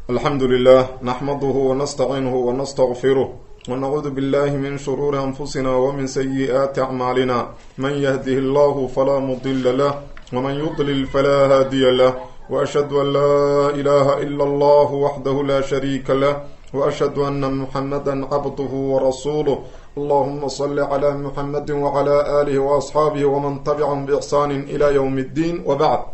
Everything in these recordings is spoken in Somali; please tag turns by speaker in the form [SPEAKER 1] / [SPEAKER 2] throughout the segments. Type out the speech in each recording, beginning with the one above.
[SPEAKER 1] alxamdu lilah naxmaduhu wanastaciinuhu wanastaqfiruh wanacuudu billahi min shuruuri anfusina wmin sayi'aati acmaalina man yahdihi allahu falaa mudila lah wman yudlil falaa haadiya lah waashhadu an laa ilaha ila allah waxdahu la shariika lah waashhadu ana muxamada cabduhu warasuuluh allahuma sali cla muxamadi wcla alihi waasxaabihi wman tabicahum biixsaani ila ywm اddin wbacd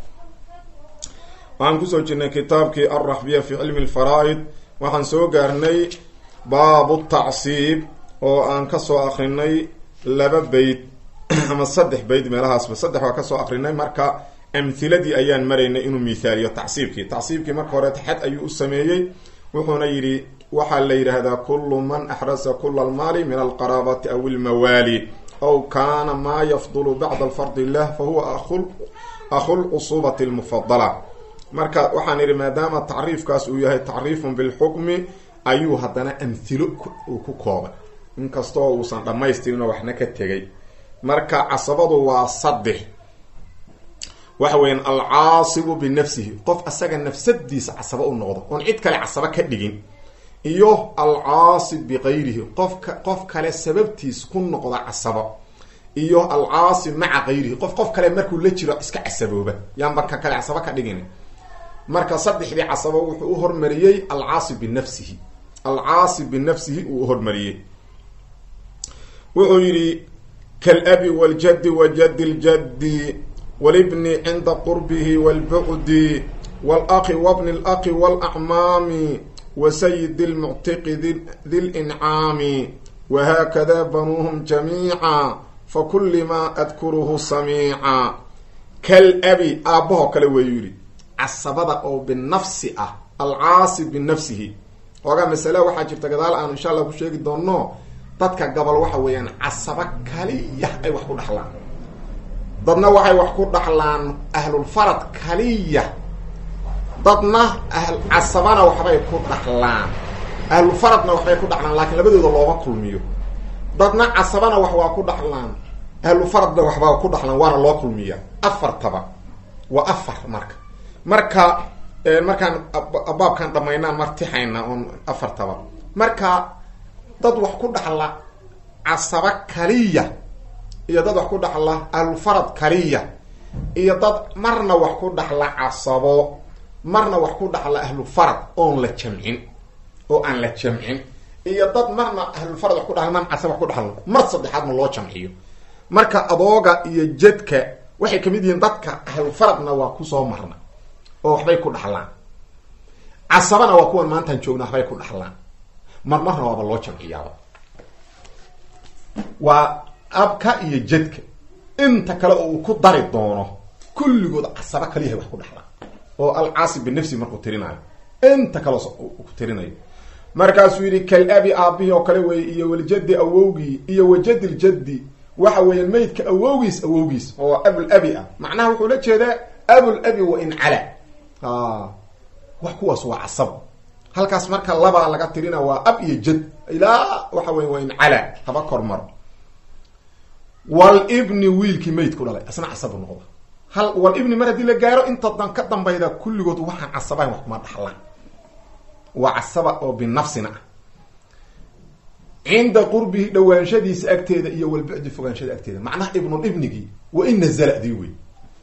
[SPEAKER 1] waxaan kusoo jirnay kitaabkii alraxbiya fi cilmi lfaraa'id waxaan soo gaarnay baabu tacsiib oo aan kasoo akrinay laba beyd ama saddex beyd meelahaasba saddex waa kasoo akrinay marka amhiladii ayaan maraynay inuu mithaaliyo tacsiibkii tacsiibkii marka hore xad ayuu u sameeyey wuxuuna yidhi waxaa la yidhaahdaa kullu man axrasa kula almaali min alqaraabati aw ilmawaali aw kaana maa yafdulu bacda alfardi lah fa huwa akhu lcusubati lmufadala marka waxaan idhi maadaama tacriifkaas uu yahay tacriifun bilxukmi ayuu haddana amhilo uu ku koobay inkastoo uusan dhammaystirin oo waxna ka tegay marka casabadu waa saddex waxa weeyaan alcaasibu binafsihi qof asaga nafsadiisa casabo u noqdo oon cid kale casabo ka dhigin iyo alcaasib bikayrihi qofka qof kale sababtiis ku noqda casabo iyo alcaasib maca kayrihi qof qof kale markuu la jiro iska casabooba yaanba ka kale casabo ka dhigin marka saddexdii casabo wuxuu u hormariyey alcaasib binafsihi alcaasib binafsihi uu uhormariyey wuxuu yidhi kalabi waljaddi wajadi ljaddi walibni cinda qurbihi walbucdi walaqi wabni laqi walacmaami wasayidi lmuctiqi di lincaami wahaakada banuuhum jamiica fakuli maa adkuruhu samiica kalabi aabbahoo kale weeyu yidhi casabada oo binafsi ah alcaasib binafsihi oogaa masale waxaa jirta gadaal aan insha allah ku sheegi doono dadka gabal waxa weeyaan casabo kaliya ay wax ku dhaxlaan dadna waxay wax ku dhaxlaan ahlulfarad kaliya dadna casabana waxbay ku dhaxlaan ahlulfaradna waxbay ku dhaxlaan laakiin labadooda looma kulmiyo dadna casabana wax waa ku dhaxlaan ahlufaradna waxbaa ku dhaxlaan waana loo kulmiyaa afartaba waa afar marka marka markaan baabkaan dhamaynaan martixayna oon afartaba marka dad wax ku dhaxla casabo kaliya iyo dad wax ku dhaxla ahlulfarad kaliya iyo dad marna wax ku dhaxla casabo marna wax ku dhaxla ahlufarad oon la jamcin oo aan la jamcin iyo dad marna ahlulfarad wax ku dhaxla marna casabo wax ku dhaxla mar saddexaadna loo jamciyo marka adooga iyo jedka waxay kamid yihiin dadka ahlufaradna waa kusoo marna oo waxbay ku dhaxlaan casabana waa kuwan maantaan joogna waxbay ku dhaxlaan mar marna waaba loo jamciyaaba waa abka iyo jedka inta kale oo uu ku dari doono kulligood casabo kaliyahay wax ku dhaxlaan oo alcaasib binafsi markuu tirinayo inta kale ku tirinayo markaasuu yidhi kalabi aabihii oo kale weeye iyo waljaddi awowgii iyo wajadi ljaddi waxa weeyaan maydka awowgiis awowgiis oo abulabi ah macnaha wuxuu la jeedaa abulabi wa in cala wax kuwaas waa casab halkaas marka labaa laga tirina waa ab iyo jad ilaa waxa weya waa in cala haba kormaro walibni wiilkii maydku dhalay isna casabu noqda hal walibni mar haddii la gaaro inta dan ka dambayda kulligood waxaan casabahayn wax kuma dhaxlaan waa casaba oo binafsina ah cinda qurbihi dhawaanshadiisa agteeda iyo walbucdi fogaanshada agteeda macnaha ibnulibnigii wa in nazala dii wey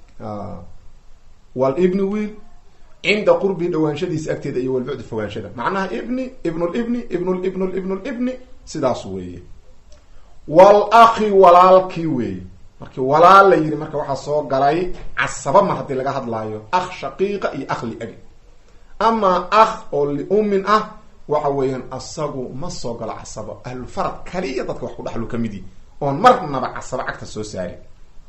[SPEAKER 1] walibni wiil cinda qurbihi dhawaanshadiisa agteeda iyo walbucdi fogaanshada macnaha ibni ibnulibni ibnulibn ibnulibni sidaas weeye walakhi walaalkii weeye markii walaal la yidhi marka waxaa soo galay casaba mar haddii laga hadlaayo akh shaqiiqa iyo akh liabi ama akh oo liumin ah waxa weeyaan asagu ma soo galo casabo ahlulfarad kaliya dadka wax ku dhaxlu ka midi oon marnaba casabo cagta soo saarin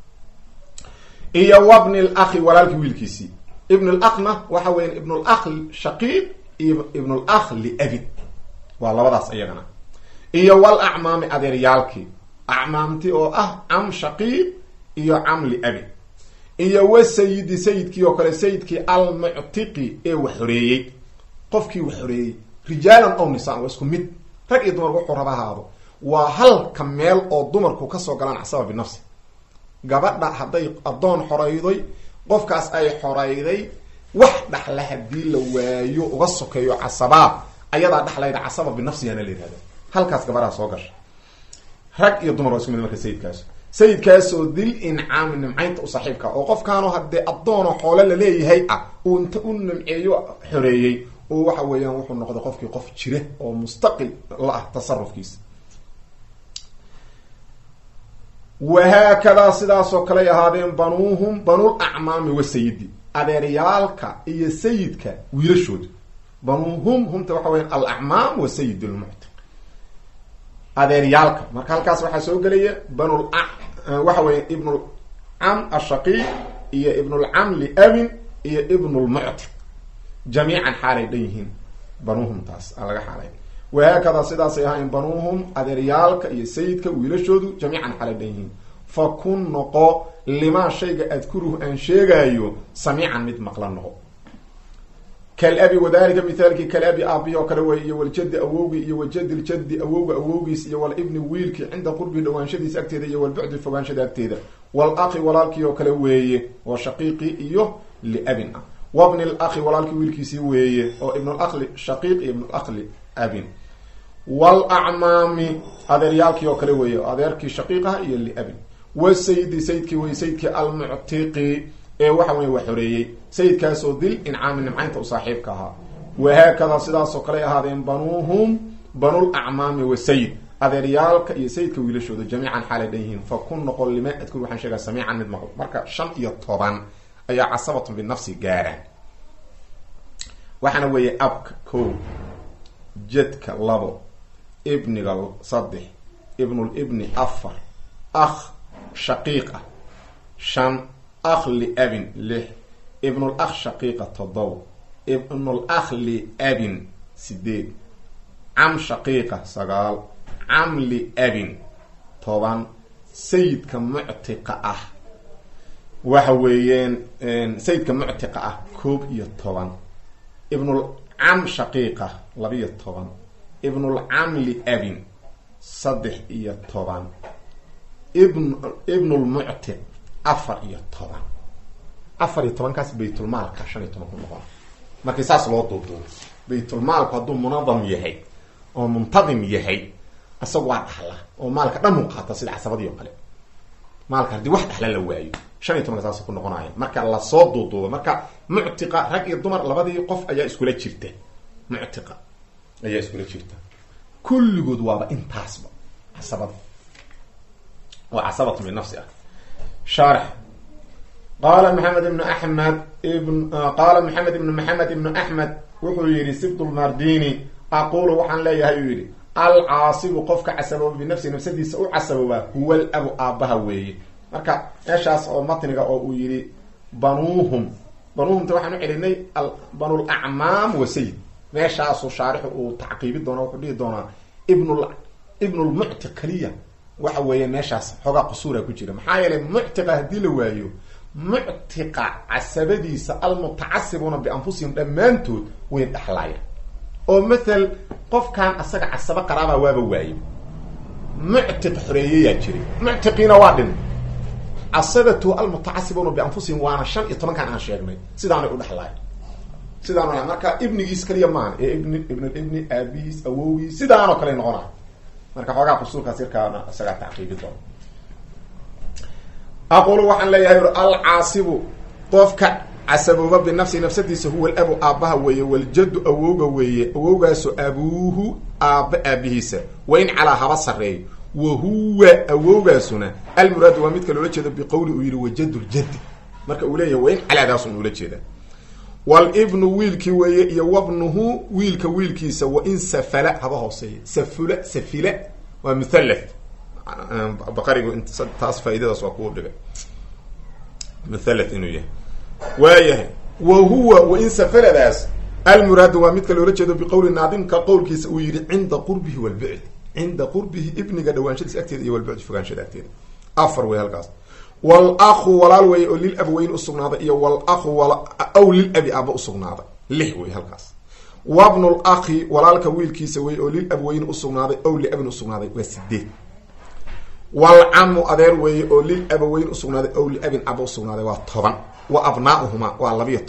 [SPEAKER 1] iyo wabni lakhi walaalkii wiilkiisii ibn lakna waxa weeyaan ibn lakh shaqiiq iyo ibn lakh liabin waa labadaas iyagana iyo wal acmaami adeeryaalkii acmaamti oo ah cam shaqiiq iyo cam liabin iyo wa sayidi sayidkii oo kale sayidkii almuctiqi ee wax xoreeyey qofkii wax xoreeyey rijaalan ow nisaan waa isku mid rag iyo dumar wuxuu raba ahaado waa halka meel oo dumarku kasoo galaan casaba binafsi gabadha hadday addoon xorayday qofkaas ay xorayday wax dhaxla hadii la waayo uga sokeeyo casabaa ayadaa dhaxlayda casaba binafsigana la yihahda halkaas gabaraa soo gasha rag iyo dumar waa isku mid marka sayidkaas sayidkaasoo dil incaami nimcaynta u saaxiibka oo qofkaanu haddee addoonoo xoole laleeyahay ah uu inta u nimceeyo xoreeyey oo waxa weeyaan wuxuu noqday qofkii qof jira oo mustaqil la ah tasarufkiisa wahaakadaa sidaasoo kaley ahaadeen banuuhum banul acmaami wasayidi adeeryaalka iyo sayidka wiilashooda banuuhum humta waxa weya alacmaam wasayid lmuctiq adeeryaalka marka halkaas waxaa soo gelaya banul waxa weya ibnulcam ashaqiiq iyo ibnulcam liabin iyo ibnulmuctiq jamiican xaalay dhan yihiin banuuhum taas aan laga xaalay wahaakadaa sidaasay ahayn banuuhum adeeryaalka iyo sayidka wiilashoodu jamiican xaalay dhan yihiin fa kun noqo limaa shayga adkuruhu aan sheegaayo samiican mid maqla noqo kalabi wadalika mithaalkii kalabi aabihi oo kale wey iyo waljadi awowgii iyo wajadi ljadi awowga awowgiis iyo walibni wiilkii cinda qurbihi dhawaanshadiisa agteeda iyo walbucdi fogaanshada agteeda walaqi walaalkii oo kale weeye oo shaqiiqi iyo liabin ah wabni laqi walaalkii wiilkiisii weeye oo ibnulaqli shaqiiq iyo ibnulaqli abin walacmaami adeeryaalkii oo kale weeye oo adeerkii shaqiiqaha iyo liabin wasayidi sayidkii wey sayidkii almuctiqi ee waxa weye waa xoreeyey sayidkaasoo dil incaami nimcaynta u saaxiibka ahaa wahaakadaa sidaasoo kaley ahaadeen banuuhum banul acmaami wasayid adeeryaalka iyo sayidka wiilashooda jamiican xaalay dhan yihiin fa kun noqon lima adkur waxaan sheegaa samiican mid maqlo marka shan iyo toban ayaa casabatun binafsi gaaraan waxaana weeye abka ko jedka labo ibniga saddex ibnulibni afar akh shaqiiq ah shan akh liabin lix ibnul akh shaqiiqa toddoba ibnul akh liabin sideed cam shaqiiqa sagaal cam liabin toban sayidka muctiqa ah waxa weeyeen sayidka muctiqa ah koob iyo toban ibnul cam shaqiiqa labiyo toban ibnul cam liabin saddex iyo toban ibn ibnulmuctiq afar iyo toban afar iyo tobankaas baytulmaalka shan iyo toban ku noqon markii saas loo duuduubo baytulmaalku hadduu munadam yahay oo muntadim yahay isagu waa dhaxla oo maalka dhan u qaata sida casabadii oo kale maalka haddii wax dhaxla la waayo shan iyo tobanka saas ku noqonaya marka lasoo duuduubo marka muctiqa rag iyo dumar labadii qof ayaa iskula jirta muctiqa ayaa iskula jirta kulligood waaba intaasba casabada oo casabatu binafsi ah shaarx qaala maxamed ibnu axmed ibn qaala maxamed ibnu maxamed ibnu axmed wuxuu yihi sibdulmardini aqulu waxaan leeyahay uu yihi alcaasibu qofka casabooba binafsi nafsadiisa u casaboobaa huwa labu aabbaha weeye marka meeshaas oo matniga oo uu yihi banuuhum banuuhumta waxaan u celinay banul acmaam wa sayid meeshaasu shaarixu uu tacqiibi doona wuxuu dhihi doonaa ibnul ibnulmuctiq kaliya waxa weeye meeshaas xoogaa qusuura ku jira maxaa yeelay muctiqa haddii la waayo muctiqa casabadiisa almutacasibuuna bianfusihim dhammaantood way dhaxlaayaan oo mathal qofkan asaga casabo qaraabaa waaba waaye muctiq xoreeyayaa jiray muctiqiina waa dhin casabatu almutacasibuuna bianfusihim waana shan iyo tobankan aan sheegnay sidaanay u dhexlaay sidaano marka ibnigiis kaliya maan ee ibn ibnulibni aabihiis awowgiis sidaanoo kale noqona marka xoogaa qusuurkaas yarkaana isagaa tacqiibi doona aqulu waxaan leeyahay alcaasibu qofka casabooba binafsi nafsadiisa huwa alabu aabbaha weeye waljaddu awowga weeye awowgaaso abuuhu aabba aabihiisa wa in calaa haba sarreeyo wa huwa awowgaasuna almuraadu waa midka loola jeedo biqowli uu yihi wajadu ljaddi marka uu leeyahay wa in calaadaasun ula jeeda walibnu wiilkii weeye iyo wabnuhu wiilka wiilkiisa wa in safala haba hooseeya safula safila waa muthalath baqarigu taas faaidadaas waa kuu dhigay muthalath inuu yahay waayahay wa huwa wain safaladaas almuraadu waa midka loola jeedo biqowli naadimka qowlkiisa uu yihi cinda qurbihi walbucd cinda qurbihi ibniga dhawaanshadiisa agteeda iyo walbucd fogaanshada agteeda afar wey halkaas wal-aku walaal weeye oo lil abaweyn usugnaaday iyo wal-aku aw lil abi aaba usugnaaday lix wey halkaas wabnul akhi walaalka wiilkiisa wey oo lil abweyn usugnaaday ow liabin usugnaaday waa sideed walcamu adeer weeye oo lil abaweyn usugnaaday ow liabin aba usugnaaday waa toban wa abnaauhuma waa labiyo toban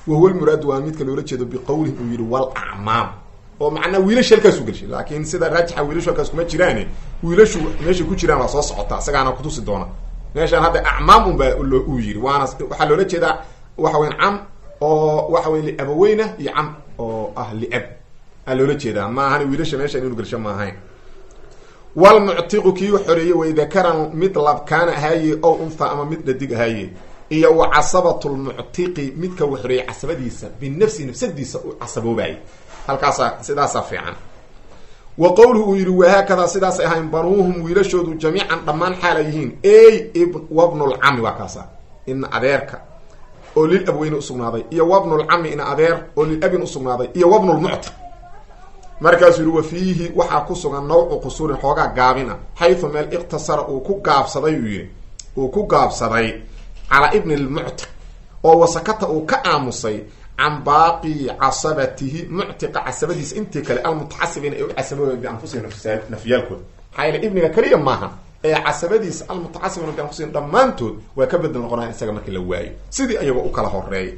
[SPEAKER 1] wahuwa lmuraadu waa midka loola jeedo biqowlihi uu yihi wal acmaam oo macnaa wiilasha halkaasu gelshay laakiin sida raajixa wiilashu halkaas kuma jiraane wiilashu meeshay ku jiraan waa soo socota isagaana kutusi doona meeshaan hadda acmaam un baa uu yiri waana waxaa loola jeedaa waxa weyan cam oo waxa weya liabaweyna iyo cam oo ah liab aa loola jeedaa ma ahan wiilasha meeshaan inu gelsho ma ahayn walmuctiqu kii xoreeyey way dakaran mid labkaan ahaaye ow untha ama mid dhadig ahaaye iyo wa casabatu lmuctiqi midka uu xoreeyey casabadiisa binafsi nafsadiisa u casaboobaayay halkaasaa sidaasaa fiican wa qowluhu uu yihi wahaakadaa sidaasay ahayn banuuhum wiilashoodu jamiican dhammaan xaala yihiin ey wabnulcami waa kaasa ina adeerka oo lil abweyne usugnaaday iyo wabnulcami ina adeer oo lil abin usugnaaday iyo wabnulmuctiq markaasuu yihi wa fiihi waxaa ku sugan nawcu qusuurin xoogaa gaabin ah xaysu meel iqtasara uu ku gaabsaday uu yihi uu ku gaabsaday calaa ibni lmuctiq oo wasakata uu ka aamusay can baaqi casabatihi muctiqa casabadiisa intii kale almutaxasibiina ee u casabooya bianfusihim nafyaalkooda maxaa yeele ibniga keliya maaha ee casabadiisa almutaxasibiina bianfusihim dhammaantood waa ka bedel noqonaya isaga markii la waayo sidii ayagoo u kala horeeyay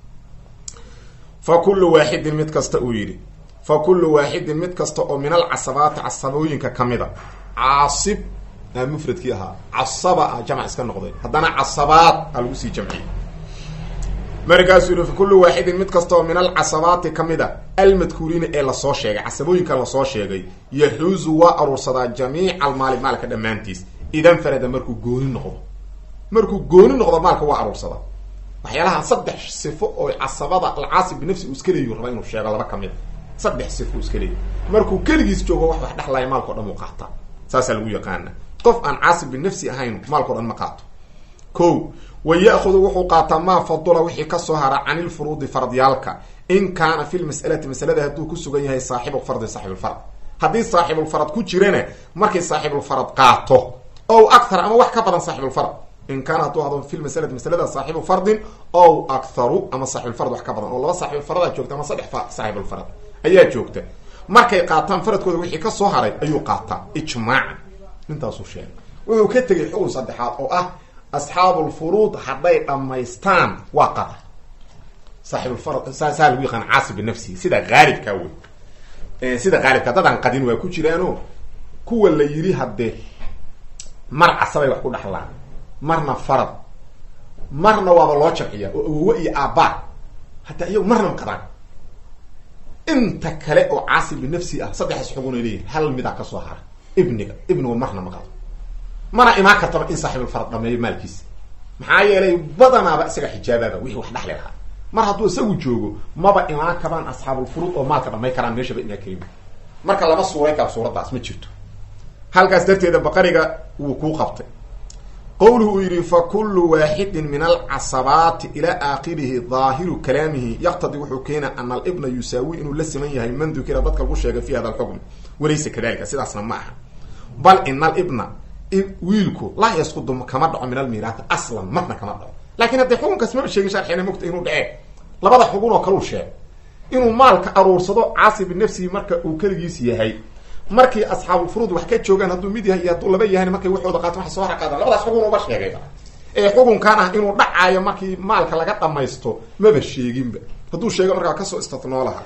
[SPEAKER 1] fa kullu waaxidin mid kasta uu yidhi fa kullu waaxidin mid kasta oo min alcasabaati casabooyinka kamid a caasib aa mufradkii ahaa casaba ah jamc iska noqday haddana casabaad aa lagu sii jamciyey markaasuu yihi fa kullu waaxidin mid kasta oo min alcasabaati kamid a almadkuuriina ee lasoo sheegay casabooyinka lasoo sheegay yaxuuzu waa aruursadaa jamiica almaali maalka dhammaantiis idan farada markuu gooni noqdo markuu gooni noqdo maalka waa aruursadaa waxyaalaha saddex sifo oo casabada alcaasib binafsi uu iska leeyu raba inuu sheego laba kamid a saddex sifo uu iska leeyahy markuu keligiis joogo wax wax dhexlaya maalkao dhan uu qaataa saasaa lagu yaqaana qof aan caasib binafsi ahayn maalkao dhan ma qaato ko wa ya-hudu wuxuu qaataa maa fadula wixii kasoo hara cani lfuruudi fardyaalka in kaana fi lmas'alati masalada hadduu ku sugan yahay saaxibu fardi saaxibulfarad haddii saaxibulfarad ku jirana markay saaxibulfarad qaato ow akthar ama wax ka badan saaxibulfarad in kaana hadduu hado fi lmasalati masalada saaxibu fardin ow aktharu ama saaxibulfarad wax ka badan oo laba saaxibulfaradaa joogta ama saddex saaxibulfarad ayaa joogta markay qaataan faradkooda wixii kasoo haray ayuu qaataa ijmaacan intaasuu sheegay wuxuu ka tegay xukun saddexaad oo ah asxaabulfuruud hadday dhammaystaan waa qada saaxibulfarad saa saa lagu yaqaan caasib binafsihi sida haalibkaa wey sida haalibka dadaan qadin waa ku jiraano kuwa la yidhi haddee mar casabay wax ku dhaxlaan marna farad marna waaba loo jamciya oo awowe iyo aabbaa hataa iyagu marna ma qadaan inta kale oo caasib binafsi ah saddexdaas xugun ay leeyihin hal midaa kasoo hara ibniga ibnigu marna ma qado mana imaan kartaba in saaxibulfarad dhameeyo maalkiisa maxaa yeelay badanaaba isaga xijaabaaba wixii wax dhexli lahaa mar hadduu isagu joogo maba imaan karaan asxaabulfuruud oo maalka dhamay karaan meeshaba imaa kelima marka lama suuray kara suuraddaas ma jirto halkaas darteeda baqariga wuu kuu qabtay qowluhu uu yidhi fa kullu waaxidin min alcasabaati ilaa aakhirihi daahiru kalaamihi yaqtadi wuxuu keena ana alibna yusaawi inuu la siman yahay man dukira dadka lagu sheegay fi hada alxukm walaysa kadalika sidaasna ma aha bal ina alibna wiilku laa yasqudu kama dhaco min almiiraati aslan marna kama dhaco lakin haddee xukunkaas maba sheegin sharxina mogta inuu dhacee labada xugun oo kaleu sheeg inuu maalka aruursado caasi binafsihi marka uu keligiis yahay markii asxaabulfuruud wax ka joogaan hadduu mid yahay iyo hadduu laba yahan markay waxooda qaato waxay soo harqaadaan labadaas xugun uba sheegayba ee xukunkan ah inuu dhacaayo markii maalka laga dhamaysto maba sheeginba hadduu sheego markaa kasoo istatnoo laha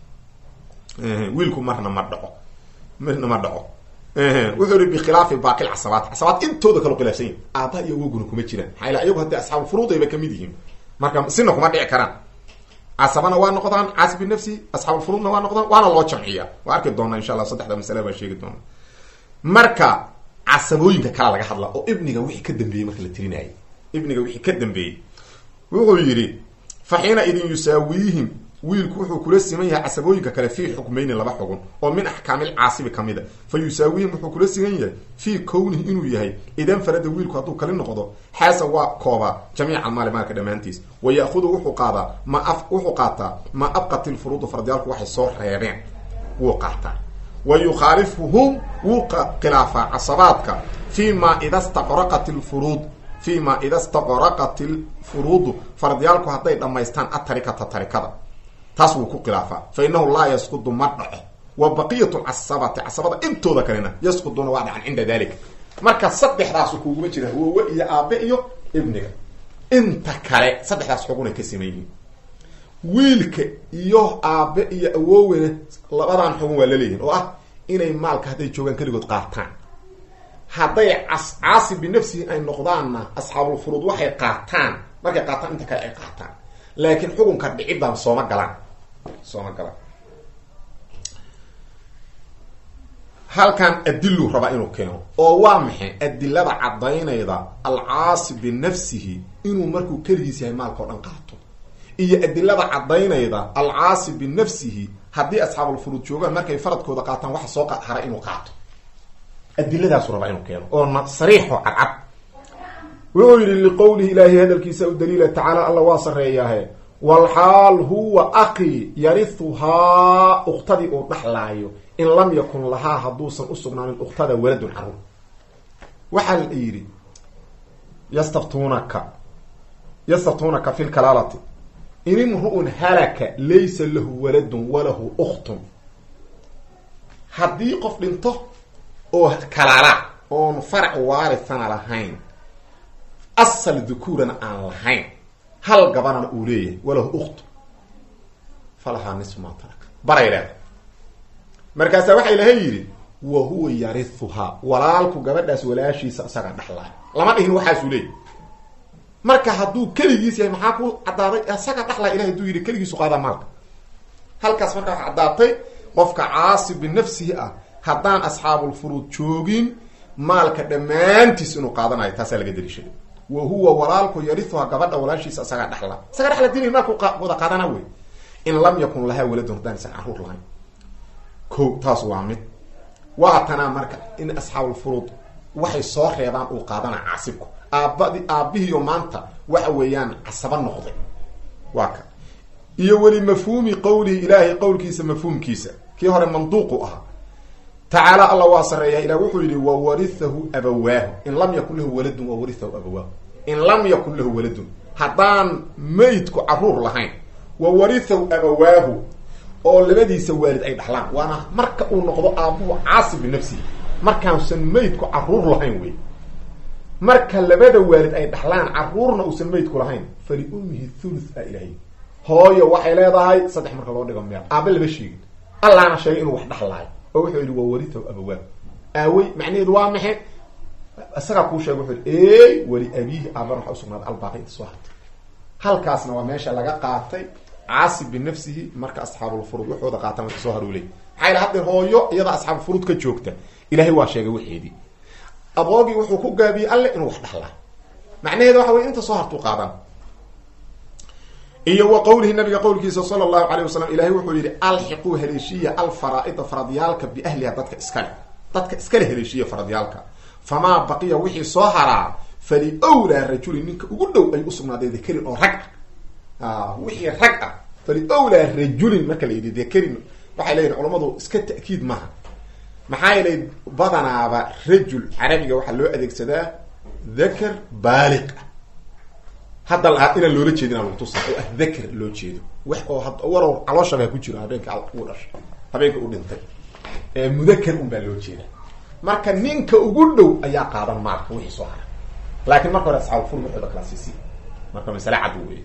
[SPEAKER 1] wiilku marna ma dhaco marna ma dhaco wuxuu ihi bikhilaafi baaqi casabaat casabaat intooda kalo khilaafsan yahi aaba iyo awoguna kuma jiraan maxaa ila iyagu haddii asxaabulfuruudayba kamid yihiin marka sina kuma dhici karaan casabana waa noqdaan caasi binafsi asxaabulfuruudna waa noqdaan waana loo jamciya waa arki doonaa insha allah saddexda masale baa sheegi doona marka casabooyinka kala laga hadla oo ibniga wixii ka dambeeyey marka la tirinayay ibniga wixii ka dambeeyey wuxuu yidhi fa xiina idin yusaawiihim wiilku wuxuu kula siman yahay casabooyinka kale fii xukmayni laba xugun oo min axkaamil caasibi kamid a fa yusaawiihim wuxuu kula siman yahay fii kownihi inuu yahay idan farada wiilku hadduu kali noqdo xaasa waa koobaa jamiica almaali maalka dhammaantiis wa yaahudu wuxuu qaadaa ma wuxuu qaataa maa abqat ilfuruudu fardiyaalku waxay soo reebeen wuu qaataa wa yukhaalifuhum wuu khilaafaa casabaadka fi ma ida staqraqat ilfuruud fi ma ida staqraqat ilfuruudu fardiyaalku hadday dhammaystaan atarikata tarikada taas wuu ku khilaafaa fa inahu laa yasqudu ma dhaco wa baqiyat lcasabati casabada intooda kalena yasquduna waa dhacan cinda dalika marka saddexdaasu kuguma jira wowe iyo aabe iyo ibniga inta kale saddexdaas xugunay ka siman yihiin wiilka iyo aabe iyo awoowena labadan xugun waa laleeyihin oo ah inay maalka hadday joogaan keligood qaataan hadday cas caasi binafsihi ay noqdaanna asxaabulfuruud waxay qaataan markay qaataan inta kale ay qaataan laakiin xukunka dhicidaan sooma galaan sooma galaan halkan adilu rabaa inuu keeno oo waa maxay adilada caddaynayda alcaasi binafsihi inuu markuu keligiis yahay maalka o dhan qaato iyo adilada caddaynayda alcaasi binafsihi haddii asxaabulfuruud joogaan markay faradkooda qaataan waxa soo hara inuu qaato adiladaasu rabaa inuu keeno oo sariixo cadcad wuxuu yidhi liqowlihi ilaahi hadalkiisa u daliila tacaala alla waa sareeyaahe walxaal huwa aqi yarihuhaa uktadii uu dhaxlaayo in lam yakun lahaa hadduusan usugnaanin uktada waladun caruur waxaa la yidhi yastaftuunaka yastaftuunaka fi lkalaalati in imru'un halaka laysa lahu waladun walahu uktun haddii qof dhinto oo kalaala oon farac waarithana lahayn asal dukuurana aan lahayn hal gabanana uu leeyahay walahu ukt falahaa nisfu maa taraka baray leeda markaasaa waxaa ilahay yidhi wa huwa yarihuhaa walaalku gabadhaas walaashiisa isagaa dhaxlaayo lama dhihin waxaasuu leeyahy marka hadduu keligiis yahay maxaa ku caddaaday isaga dhaxlaya ilahay haduu yidhi keligiisu qaadaa maalka halkaas markaa waxa caddaatay qofka caasi binafsihi ah haddaan asxaabulfuruud joogin maalka dhammaantiis inuu qaadanayo taasaa laga daliishaday wa huwa walaalku yarihuhaa gabadha walaashiisa isagaa dhaxla isaga dhexla dili maalku wada qaadana wey in lam yakun lahaa waladun haddaan isan caruur lahayn ko taas waa mid waa tanaa marka in asxaabulfuruud waxay soo reebaan uu qaadana caasibku aabadi aabihiiyo maanta waxa weeyaan casaba noqday waa ka iyo weli mafhuumi qowlihi ilaahay qowlkiisa mafhuumkiisa kii hore manduuqu ahaa tacaala alla waa sareeya ilah wuxuu yihi wawarihahu abawaahu in lam yakun lahu waladun wawarihahu abawaahu in lam yakun lahu waladun haddaan meydku caruur lahayn wawarihahu abawaahu oo labadiisa waalid ay dhaxlaan waana marka uu noqdo aabuhu caasi binafsihi markaansan meydku caruur lahayn wey marka labada waalid ay dhaxlaan caruurna uusan meydku lahayn fali ummihi thuluth a ilahay hooyo waxay leedahay saddex marka loo dhigo meel aabe lama sheegin allaana sheegay inuu wax dhaxlaayo oo wuxuu yihi wawaritahu abawaahu aawey macnaheedu waa maxay isagaa kuu sheega wuxuu yihi ey weli abiihi aabana waxa usugnaaday albaaqi inta soo hartay halkaasna waa meesha laga qaatay caasi binafsihi marka asxaabulfuruud waxooda qaata marka soo haruuley maxaa yila hadda hooyo iyada asxaabulfuruud ka joogta ilahay waa sheegay waxeedii aboogii wuxuu ku gaabiyey alle inuu wax dhaxlaa macnaheeda waxa wey inta soo hartuu qaadan iyo wa qowlihi nabiga qowlkiisa sala allahu alayh wasalam ilahay wuxuu yihi alxiquu haleeshiya alfaraa-ida faradyaalka biahliha dadka iskale dadka iskale haleeshiya faradyaalka famaa baqiya wixii soo haraa fali wlaa rajulin ninka ugu dhow ay usugnaaday dakarin oo rag ah wixii rag ah fali wlaa rajulin marka la yidhi dakarin waxay leeyihin culamadu iska ta'kiid maaha maxaa yeelay badanaaba rajul carabiga waxaa loo adeegsadaa dakar baaliq ah hadda la inaan loola jeedin lagu tusa oo ah dakar loo jeedo wax oo warow calooshabaa ku jiro habeenka uu dhashay habeenka u dhintay ee mudakar un baa loo jeeda marka ninka ugu dhow ayaa qaadan maalka wixii soo hara laakiin marka hore asxaabulfur waxooda kala siisi marka masale cad wey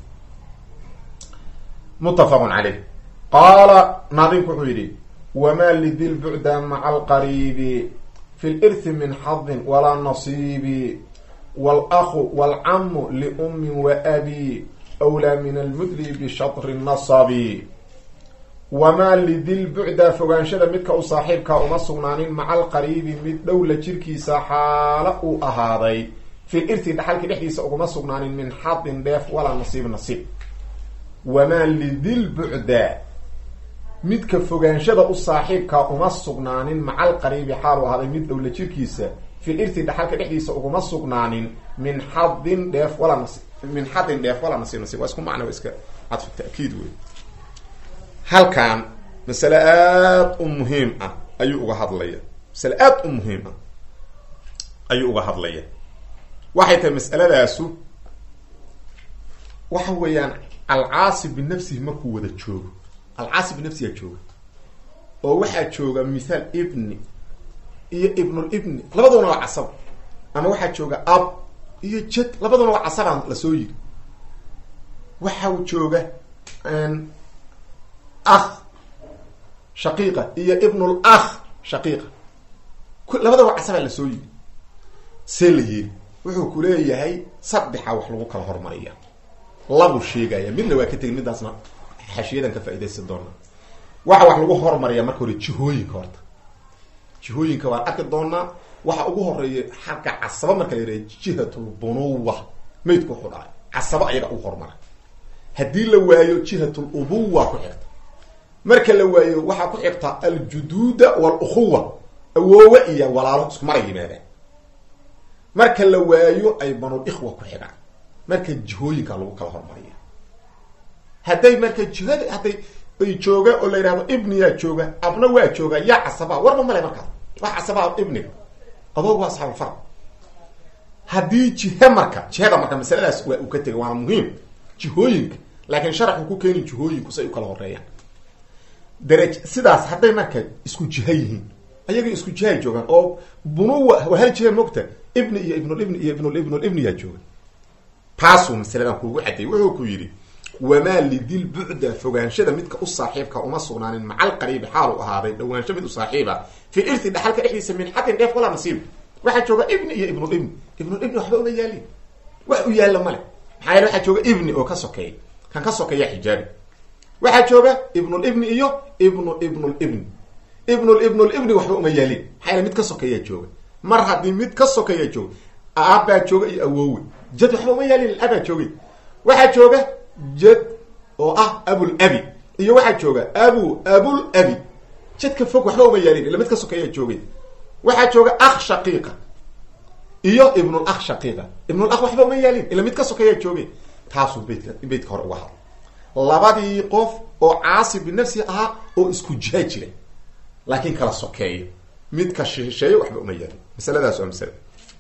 [SPEAKER 1] muttafaqun caleyh qaala naadimku wuxuu yidhi wma lidi lbucda maca alqariibi fi lirthi min xadin walaa nasiibi wاlأhu wاlcamu liumi waabi wlaa min almudli bishatri nasabi wamaa lidi lbucda fogaanshada midka u saaxiibkaa uma sugnaanin maca alqariibi mid dhowla jirkiisa xaalo uu ahaaday fi lirthi dhaxalka dhexdiisa uguma sugnaanin min xadin dheef walaa nasiib nasiib wamaa lidi lbucda midka fogaanshada u saaxiibkaa uma sugnaanin maca alqariibi xaalu ahaaday mid dhowla jirkiisa fil irti dhaxalka dhexdiisa uguma sugnaanin min xadin dheef walaa nas min xadin dheef walaa nasiib nasiib waa isku macna waa iska cadfu ta'kiid wey halkan masale aada u muhiim ah ayuu uga hadlaya masale aada u muhiim ah ayuu uga hadlaya waxay tahay mas'aladaasu waxa weeyaan alcaasi binafsihi markuu wada joogo alcaasi binafsigaa jooga oo waxaa jooga mithaal ibni iyo ibnulibni labaduna waa casab ama waxaa jooga ab iyo jed labaduna waa casabaan lasoo yiri waxau jooga akh shaqiiqa iyo ibnul akh shaqiiqa labadaba casabaa la soo yiri see la yiri wuxuu ku leeyahay saddexa wax lagu kala hormariya labu sheegaya midna waa ka tegin midaasna xashiyadan ka faaidaysan doona waxa wax lagu hormariya marka hore jihooyinka horta jihooyinka waan arki doonaa waxa ugu horeeya xagga casaba marka la yidhaha jihatulbunuwa maydku wuxuu dhahay casaba ayaga ugu hormara haddii la waayo jihatul ubuwa ku xigta marka la waayo waxaa ku xigta aljuduuda walukhuwa awoowe iyo walaalo isku mara yimaadaan marka la waayo ay banul ikhwa ku xigaan marka jihooyinka lagu kala hormariya hadday marka jihada hadday ay jooga oo la yidhahdo ibniyaa jooga abna waa jooga yaa casabaa warba male markaas wax casabaa ibniga adoog waa asxaabulfar haddii jihe marka jihada marka masaladaas waa uu ka tegay waana muhiim jihooyinka laakiin sharaxu ku keeni jihooyinku say u kala horeeyaan daraj sidaas hadday marka isku jiha yihiin ayaga isku jihay joogaan oo bunuwa waa hal jiha mogta ibni iyo ibnulibni iyo ibnulibnulibniyaa jooga taasuu masaladan kuugu cadeeyey wuxuu ku yidhi wamaa lidil bucda fogaanshada midka u saaxiibka uma sugnaanin macal qariibi xaal u ahaaday dhawaansho mid u saaxiiba fi irti dhaxalka dhexdiisa min xadin dheef walaa nasiib waxaa jooga ibni iyo ibnulibni ibnulibni waxba uma yaalin wax u yaalla male maxaa yeele waxaa jooga ibni oo ka sokeeya kan ka sokeeya xijaabi waxaa jooga ibnulibni iyo ibnu ibnulibni ibnulibnulibni waxba uma yaalin maxaa yeele mid ka sokeeyaa jooga mar haddii mid ka sokeeyaa jooga aabbaa jooga iyo awoowe jad waxba uma yaalin abaa joogay waxaa jooga jad oo ah abul abi iyo waxaa jooga abu abul abi jadka fog waxba uma yaalin ila mid ka sokeeyaa joogay waxaa jooga akh shaqiiqa iyo ibnul akh shaqiiqa ibnul akh waxba uma yaalin ila mid ka sokeeyaa joogay taasuu beytka beytka hore uga hadla labadii qof oo caasi binafsi ahaa oo isku jiha jira laakiin kala sokeeyo midka shisheeyo waxba uma yaalin masaladaas waa masale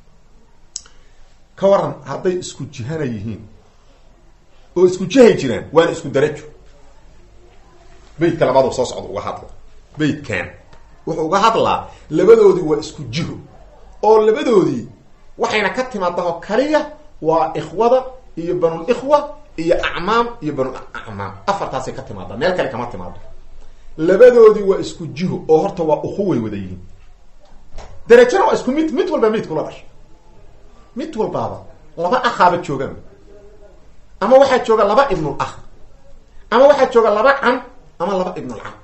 [SPEAKER 1] ka waran hadday isku jihana yihiin oo isku jihay jiraan waana isku darajo beytka labaadu soo socda uga hadla beytkan wuxuu uga hadlaa labadoodii waa isku jiho oo labadoodii waxayna ka timaadaho kaliya waa ikhwada iyo banul ikhwa iyo acmaam iyo banul acmaam afartaasay ka timaadaa meel kale kama timaado labadoodii waa isku jiho oo horta waa ukhuway wada yihiin darajana waa isku mid mid walba midkula dhashay mid walbaaba laba akhaaba joogaan ama waxaa jooga laba ibnul akh ama waxaa jooga laba cam ama laba ibnul cam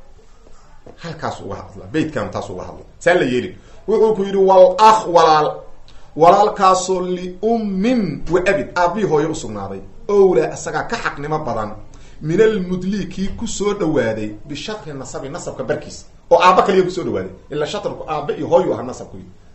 [SPEAKER 1] halkaasu uga hadla beytkan taasu uga hadla saa la yeelin wuxuu ku yidhi wal akh walaal walaalkaasoo liummin wa abid aabbii hooye usugnaaday owla isagaa ka xaqnimo badan min almudli kii kusoo dhawaaday bishatri nasabi nasabka barkiisa oo aabba kaliya kusoo dhawaaday ila shatrku aabba iyo hooyu aha nasabku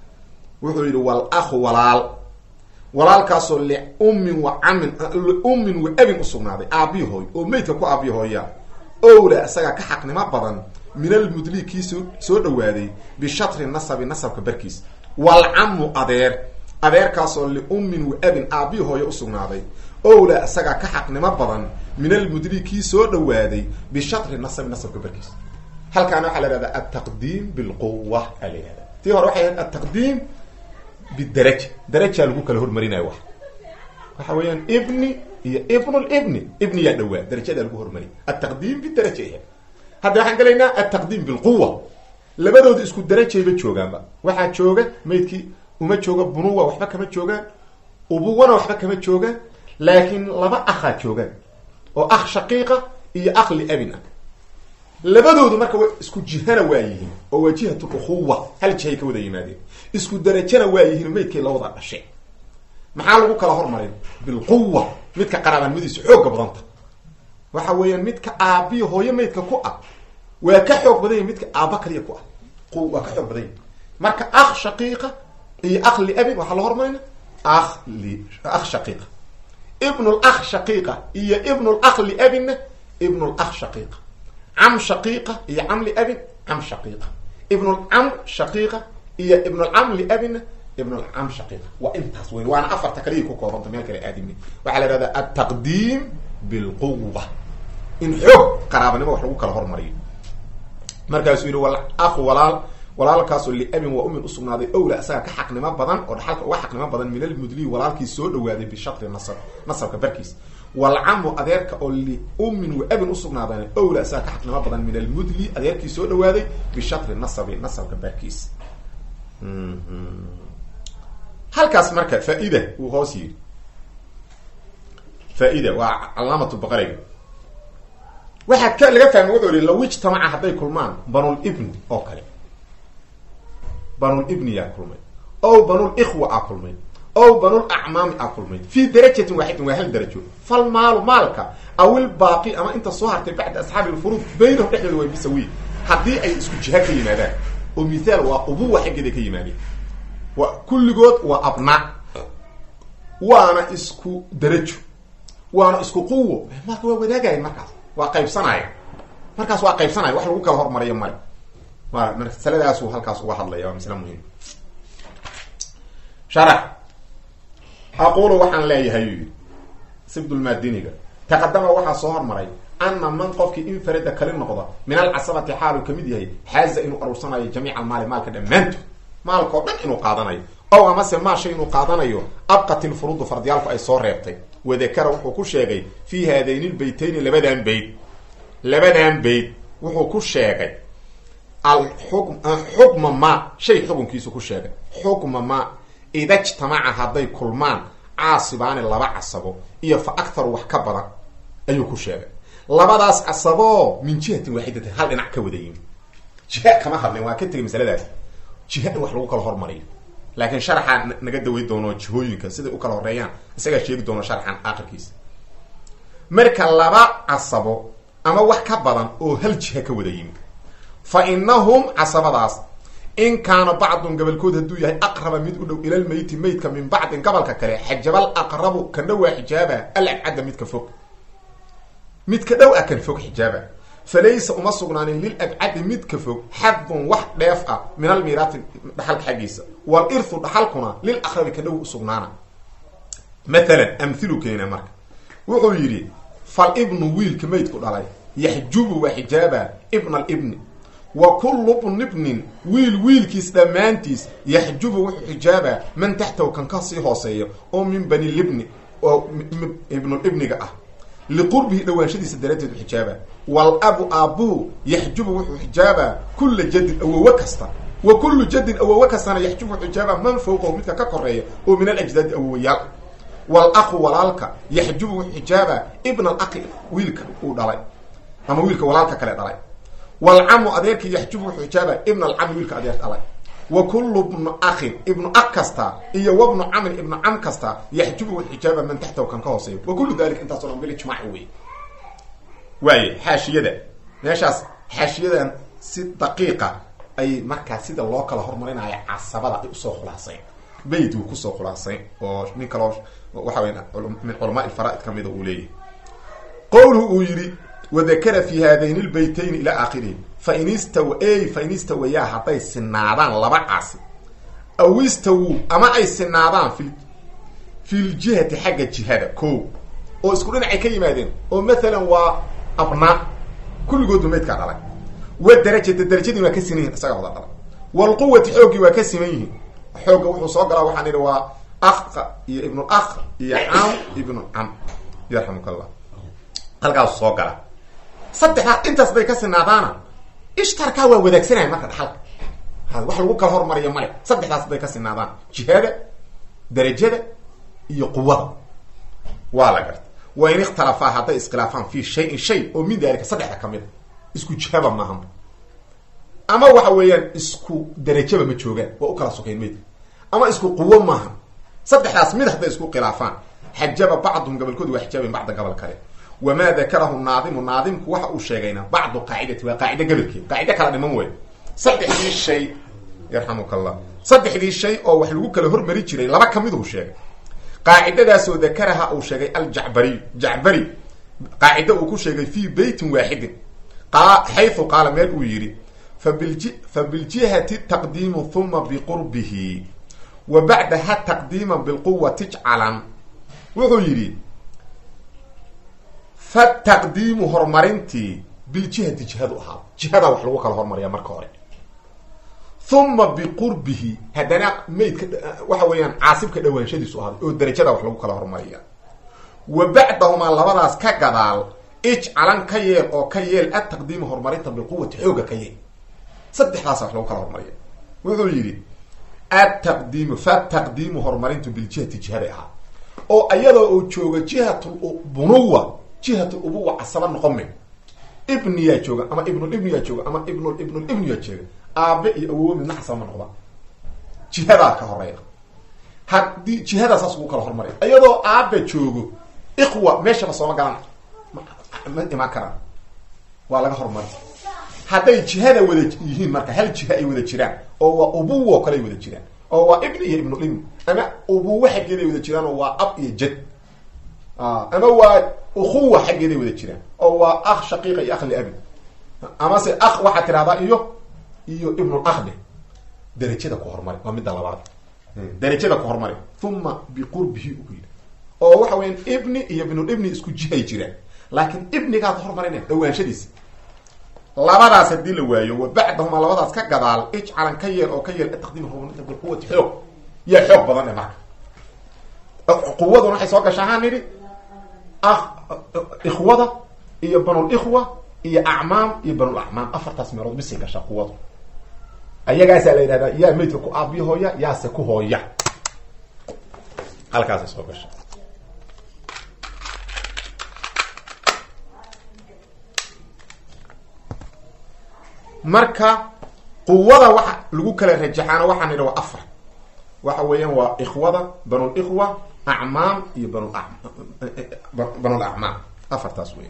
[SPEAKER 1] wuxuu yidhi wal akhu walaal walaalkaasoo liummin wa camin liummin wa abin usugnaaday aabbii hooy oo meydka ku aabbii hooya owla isagaa ka xaqnimo badan min almudli kii soo soo dhawaaday bishatri nasabi nasabka barkiisa walcamu adeer adeerkaasoo liummin wa abin aabbii hooye usugnaaday owla isagaa ka xaqnimo badan min almudli kii soo dhawaaday bishatri nasabi nasabka barkiisa halkaana waxaa la ihahdaa altaqdiim bilquwa aa la yihahda tii hore waxay ahayd altaqdiim bidaraja darajaa lagu kala hormarinayo wax waxa weeyaan ibni iyo ibnulibni ibniyaa dhawaa darajadaa lagu hormariy altaqdiim bidaraja ahayd hadda waxaan gelaynaa altaqdiim bilquwa labadooda isku darajayba joogaanba waxaa jooga maydkii uma jooga bunuwa waxba kama joogaan ubuwana waxba kama joogaan laakiin laba akhaa joogaan oo akh shaqiiqa iyo akh liabin ah labadoodu marka wa isku jihana waa yihiin oo waa jihatul ukhuwa hal jihay ka wada yimaadeen isku darajana waa yihiin maydkay la wada dhashay maxaa lagu kala hormarin bilquwa midka qaraabanimadiisu xooga badanta waxa weeyaan midka aabbiyi hooyo maydka ku ah waa ka xoog badan yahi midka aabba kaliya ku ah waa ka xoog badan yahi marka akh shaqiiqa iyo akh liabin waxaa la hormarina akh li akh shaqiiqa ibnul akh shaqiiqa iyo ibnul akh liabinna ibnul akh shaqiiqa cam shaqiiqa iyo cam liabin cam shaqiiqa ibnulcam shaqiiqa iyo ibnulcam liabinna ibnulcam shaqiiqa waa intaas weyn waana afarta kaliya ku koobanta meel kale aadimi waxaa la ihahdaa altaqdiim bilquwa in xoog qaraabanimo wax lagu kala hormariyo markaasuu yidhi wal akhu walaal walaalkaasoo liabin waa umin usugnaaday owla isaga ka xaqnimo badan oo dhaxalka uga xaqnimo badan min almudli walaalkii soo dhawaaday bishatri nasab nasabka barkiis walcamu adeerka oo liummin wa abin usugnaadana owla isaga ka xaqnimo badan min almudli adeerkii soo dhawaaday bishatri nasabi nasabka baarkiisa halkaas marka faa-ida uu hoos yiri faa-ida waa calaamatu baqariga waxaa ka laga fahmay wuxuu yihi law ijtamaca hadday kulmaan banul ibni oo kale banul ibni yaa kulmay ow banul ikhwa aa kulmay ow banul acmaami aa kulmay fii darajatin waaxidin waa hal darajo fal maalu maalka awil baaqi ama inta soo hartay bacda asxaabi lfuruud baynahum dhexdooda waa bisawiy haddii ay isku jiha ka yimaadaan oo mithaal waa ubuwa xaggeeda ka yimaadeen wa kulligood waa abnaa waana isku darajo waana isku quwo maalka waa wadaagayan markaas waa qaybsanaya markaas waa qaybsanaya wax lagu kala hormariyo male waa masaladaasu halkaas uga hadlaya waa masle muhim sharax aqulu waxaan leeyahay uu yidhi sibdulmaadiniga taqadama waxaa soo hormaray ana man qofkii infarada kali noqda min alcasabati xaalu kamid yahay xaaza inuu aruursanayo jamiica almaali maalka dhammaantood maalka oo dhan inuu qaadanayo ow amase maashay inuu qaadanayo abqat ilfuruudu fardiyaalku ay soo reebtay wadakara wuxuu ku sheegay fii haadayni lbaytayni labadan bayd labadan bayd wuxuu ku sheegay xukma ma shay xukunkiisu ku sheegay xukma ma ida jtamaca hadday kulmaan caasibaani laba casabo iyo fa akharu wax ka badan ayuu ku sheegay labadaas casaboo min jihatin waaxidatin hal dhinac ka wada yimi jiha kama hadlin waa ka tegay masaladaas jiha in wax lagu kala hormariyo laakiin sharaxaa naga daway doono jihooyinka siday u kala horeeyaan isagaa sheegi doono sharxan aakhirkiisa marka laba casabo ama wax ka badan oo hal jiha ka wada yimi fa inahum casabadaas in kaana bacdun gabalkood hadduu yahay aqraba mid u dhow ilalmeyti meydka min bacdin gabalka kale xajabal aqrabu kan dhowaa xijaaba alabcadda midka fog midka dhow ah kan fog xijaaba falaysa uma sugnaanin lilabcadi midka fog xadun wax dheef ah min almiiraati dhaxalka xaggiisa walirhu dhaxalkuna lil aqrabi ka dhow usugnaana maalan amhilu keena marka wuxuu yidhi fal ibnu wiilka meydku dhalay yaxjubu waa xijaaba ibna alibni wa kullu bnibnin wiil wiilkiis dhammaantiis yaxjubu wuxuu xijaabaa man taxtahu kan ka sii hooseeya oo min bani libni oo ibnulibniga ah liqurbihi dhawaanshadiisa daraaddeed u xijaabaa wal abu aabuhu yaxjubu wuxuu xijaabaa kulla jadin awowe kasta wa kullu jadin awowe kastana yaxjubu wuxuu xijaabaa man fawqahu midka ka koreeya oo min alajdaadi awowayaal wal aqu walaalka yaxjubu wuxuu xijaabaa ibna alaqi wiilka uu dhalay ama wiilka walaalka kale dhalay walcamu adeerkii yaxjubu wuxuu xijaaba ibna alcami wiilka adeer dhalay wa kullu bnu akhin ibnu ak kasta iyo wabnu camin ibnu cam kasta yaxjubu wuxuu xijaaba man taxtahu kan ka hooseeyo wa kullu dalika intaaso dhan bilijmaac wey waaye xaashiyada meeshaas xaashiyadan si daqiiqa ay markaa sida loo kala hormarinayo casabada ay usoo khulaasayn bayd uu kusoo khulaasayn oo nin kaloo waxa weya min culamaa ilfaraaid ka mida uu leeyahay qowluhu uu yidhi wadakara fi haadayn lbaytayni ila aakhirihi fain istaw ey fain istawayaa hadday sinaadaan laba caasi aw istawu ama ay sinaadaan fi fi ljihati xagga jihada ko oo isku dhinacay ka yimaadeen oo maalan waa abnaa kulligoodba maydkaa dhalay wa darajata darajadii waa ka siman yihin isagaa wada dhalay walquwati xooggii waa ka siman yihiin xoogga wuxuu soo galaa waxaan idhi waa akha iyo ibnu akh iyo cam ibnu cam yarxamuk allah halkaasu soo gala saddexdaa intaas bay ka sinaadaana ishtarkaa waa wadaagsanaya marka dhaxalka wax lagu kala hormariyo male saddexdaas bay ka sinaadaan jihada darajada iyo quwada waa la garta wa in ikhtalafaa hadday iskhilaafaan fi shayin shay oo min daalika saddexda kamid a isku jihaba maaha ama waxa weeyaan isku darajaba ma joogaan waa u kala sokayn maydka ama isku quwo maaha saddexdaas mid hadday isku khilaafaan xajaba bacduhum gabalkooda waa xijaabin bacda gabal kale wamaa dakarahu naadimu naadimku waxa uu sheegayna bacdu qaacidati waa qaacida gabalkeed qaacida kala dhiman wey saddexdii shay yarxamuka allah saddexdii shay oo wax lagu kala hormari jiray laba kamiduu sheegay qaacidadaasoo dakaraha uu sheegay aljacbariy jacbari qaacida uu ku sheegay fii beytin waaxidin xayثu qaala meel uu yidhi fabilji fabiljihati taqdiimu huma biqurbihi wa bacdaha taqdiima bilquwati jcalan wuxuu yidhi fataqdiimu horumarintii biljihati jihadu ahaa jihadaa wax lagu kala hormariyaa marka hore uma biqurbihi haddana maydka waxa weeyaan caasibka dhawaanshadiisu ahaaday oo darajada wax lagu kala hormariya wa bacdahumaa labadaas ka gadaal ijcalan ka yeel oo ka yeel ataqdiima horumarinta biquwati xooga ka yeel saddexdaas wax lagu kala hormariya wuxuu yidhi ataqdiimu fataqdiimu horumarintu biljihati jihaday ahaa oo iyadoo uu joogo jihatbunuwa jihatulubuwa casaba noqon me ibniyaa jooga ama ibnulibniyaa jooga ama ibnul ibnulibniyaa jooga aabe iyo awowo midna casaba ma noqdaan jihadaa ka horeeya haddii jihadaa saas ugu kala hormaraya iyadoo aabe joogo iqwa meeshaba sooma galan ma imaan karaan waa laga horumari hadday jihada wada yihiin marka hal jiha ay wada jiraan oo waa ubuwo kale ay wada jiraan oo waa ibni iyo ibnulibni ama ubuwo xaggeed ay wada jiraan oo waa ab iyo jad ama waa ukuwa xaggeed ay wada jiraan oo waa akh shaqiiqa iyo akh liabi amase akh waxaad tidhahdaa iyo iyo ibnul akhde darajada ku horumari waa midda labaad darajada ku horumari uma biqurbihi uku yidhi oo waxa weyan ibni iyo ibnulibni isku jihay jiraan laakiin ibnigaad hormarina dhawaanshadiisa labadaas haddii la waayo wa bacdahuma labadaas ka gadaal ijcalan ka yeel oo ka yeel ataqdiim horumarinta bilquwati xoog yaa xoog badan e marka quwaduna waxay soo gasha ahaan nidhi ikhwada iyo banul ikhwa iyo acmaam iyo banul acmaam afartaas meelood bisay gashaa quwadu ayagaasaa la yidhahdaa yaa maydka ku aabiyo hooya yaase ku hooya halkaasay soo gasha marka quwada waxa lagu kala rajaxaana waxaan idhi waa afar waxa weeyaan waa ikhwada banul ikhwa acmaam iyo banul banul acmaam afartaas wey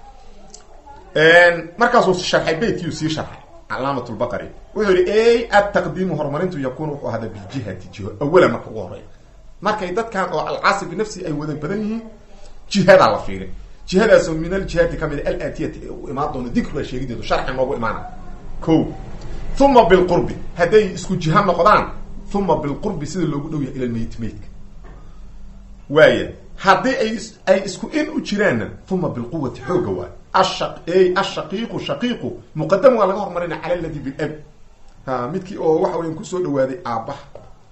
[SPEAKER 1] markaasuu sharxay beytkiyuu sii sharxay calaamat lbaqari wuxuu yihi ey ataqdiimu horumarintu yakunu wuxuu ahada biljihati jiho awala marka ugu horeya markay dadkan oo alcaasi binafsi ay wada badan yihiin jihadaa la fiirin jihadaasoo min aljihaati kamid alatiyati ee u imaan doono dikriga sheegideedu sharxi noogu imaana ko uma bilqurbi hadday isku jiha noqdaan uma bilqurbi sida loogu dhow yahay ila lmeyt meydka waaya haddii ay ay isku in u jiraanna uma bilquwati xooga waay asha ashaqiiqu shaqiiqu muqadam waa laga hormarina cala ladi bilab ha midkii oo waxa weyan kusoo dhawaaday aabbaha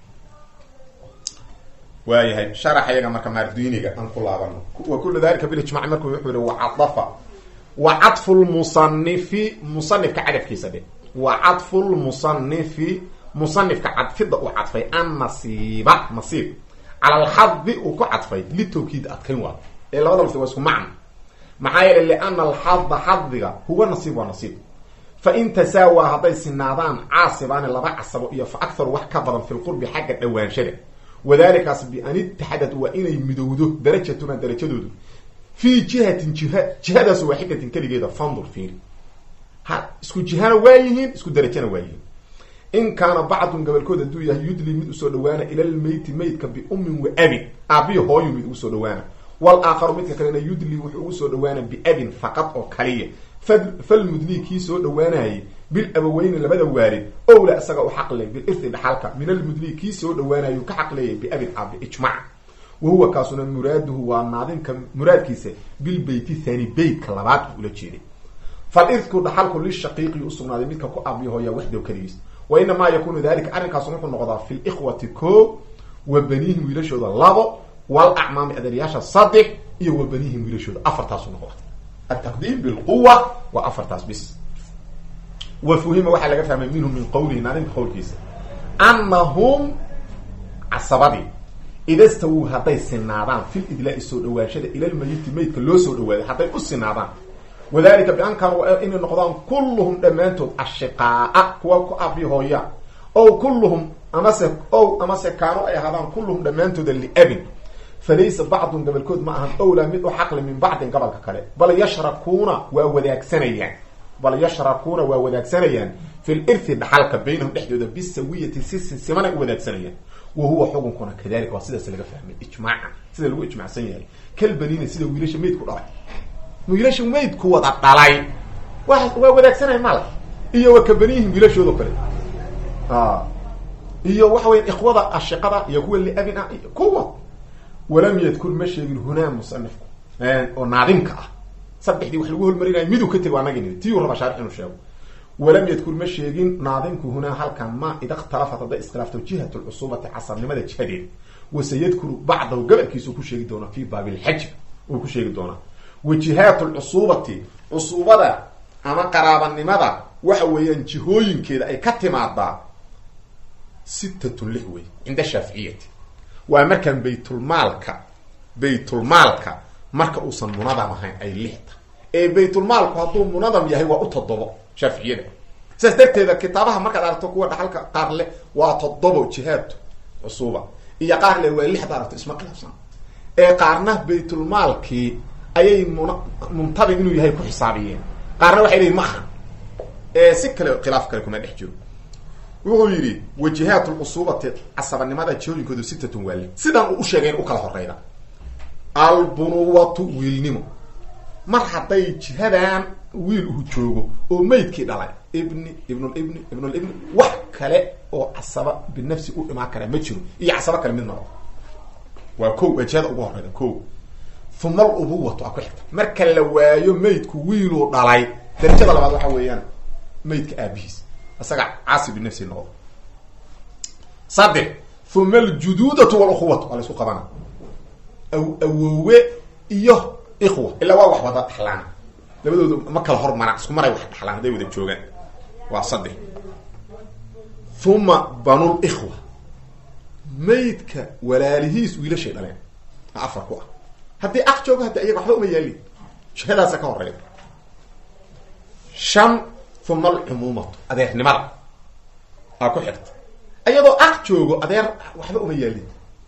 [SPEAKER 1] waayahay sharax ayaga marka maardiniga aan ku laabano wa kula dalika bilijmac marku wuxuu yihi wacadafa wa cadfu lmusanifi musanifka cadafkiisa dhe wa cadfu lmusanifi musanifka cadfida uu cadfay annasiiba nasiib cala alxadi uu ku cadfay litawkiid adkayn waa ee labada lafdi waa isku macno maxaa yeelay liana alxada xadiga huwa nasiib waa nasiib fain tasaawaa hadday sinaadaan caasibaani laba casabo iyo fa akharu wax ka badan fi lqurbi xagga dhawaanshada wadalikaas bian itaxadad waa inay midowdo darajatuna darajadoodu fii jihatin jiha jihadaas waaxidatin keligeeda fandur fiiri ha isku jihana waa yihiin isku darajana waa yihiin in kaana bacdun gabalkood hadduu yahay yudli mid usoo dhawaana ila lmeyti meydka biummin wa abin aabiyo hooyu mid ugu soo dhawaana walaakharu midka kalena yudli wuxuu ugu soo dhawaana biabin faqad oo kaliya falmudli kii soo dhawaanayay bilabaweyni labada waalid owla isaga u xaqle bilirti dhaxalka min almudli kii soo dhawaanayo ka xaqleeyay biabin aabi ijmac wa huwa kaasuna muraaduhu waa naadinka muraadkiisa bilbeyti thani beytka labaad u ula jeeday falirku dhaxalku lishaqiiqi usugnaaday midka ku aabiyo hooya waxdow keligiis wa inamaa yakunu dalika arrinkaasu wuxuu noqdaa fi likhwati ko wa baniihim wiilashooda labo walacmaami adeeryaasha saddex iyo wa baniihim wiilashooda afartaasu noqda ataqdiim bilquwa waa afartaas bis wa fuhima waxaa laga fahmay minhum min qowlihi naadinka qowlkiisa anahum casabadii ida stawuu hadday sinaadaan fil idlaai soo dhawaanshada ilalmayiti meydka loo soo dhawaaday hadday u sinaadaan wadalika bian kaanuu inay noqdaan kulluhum dhammaantood ashiqaaa kuwa ku abi hooya ow kulluhum amase ow amase kaanu ay ahaadaan kulluhum dhammaantooda liabin falaysa bacdun gabalkood ma ahan owlaa mid u xaqli min bacdin gabalka kale bal yashrakuuna waa wadaagsanayaan bal yashrakuuna waa wadaagsanayaan fi lirthi dhaxalka baynahum dhexdooda bisawiyati si sinsimanay u wadaagsanayaan wa huwa xukunkuna kadalika waa sidaas laga fahmay ijmaacan sida lagu ijmacsan yahay kalbaniina sida wiilasha meydku dhalay wiilasha meydku wada dhalay wa waa wadaagsanaya mal iyo wa kabanihim wiilashoodo kale iyo waxa weya ikhwada ashiqada iyo kuwa liabin ah iyo kuwa walam yadkur ma sheegin hunaa musanifku oo naadimka ah saddexdii wax lagu holmarinayo miduu ka tego anagi tiyuu raba shaarix inuu sheego walam yadkur ma sheegin naadimku hunaa halkan ma ida ikhtalafat hadday iskhilaafto jihat lcusubati casarnimada jihadeeda waseyadkuru bacdahu gabalkiisuu ku sheegi doona fi baabi lxaj uu ku sheegi doonaa wajihaat lcusuubati cusuubada ama qaraabanimada waxa weeyaan jihooyinkeeda ay ka timaadaa sittatun lix wey cinda shaaficiyati waa markaan baytulmaalka baytulmaalka marka uusan munadam ahayn ay lixta ee baytulmaalku hadduu munadam yahay waa u toddobo shaaficiyada sidaas darteeda kitaabaha markaad aragto kuwa dhaxalka qaar leh waa toddobo jihaad cusuuba iyo qaar le waa lixda aragto isma khilaafsan ee qaarna baytulmaalkii ayay mun muntadim inuu yahay ku xisaabiyeen qaarna waxay leeyiin ma aha ee si kale khilaaf kale kuma dhex jiro wuxuu yidhi wajihaat lcusuubati casabanimada jihooyinkoodu sittatun waali sidan uu u sheegay in u kala horeyda albunuwatu wiilnimo mar hadday jihadan wiil uu joogo oo meydkii dhalay ibni ibnulibni ibnulibni wax kale oo casaba binafsi u imaan kara ma jiro iyo casabo kale mid maro waa ko waa jihada ugu horeyda ko uma alubuwatu a ku xigta marka la waayo meydku wiiluu dhalay darajada labaad waxa weeyaan meydka aabihiis isaga caasi binafsi noqdo saddex uma aljuduudatu waluquwatu waa la isku qabana awowe iyo ikhwa ilaa waa wax wada dhaxlaan labadooda ma kala hormaraan isku maray wax dhaxlaan hadday wada joogaan waa saddex uma banul ikhwa maydka walaalihiis wiilashay dhaleen afar ku ah haddii ak joogo haddi ayaga waxba uma yaali jihadaasa ka horeyda shan uma alcumuumatu adeernimada aa ku xigta iyadoo ak joogo adeer waxba uma yaalin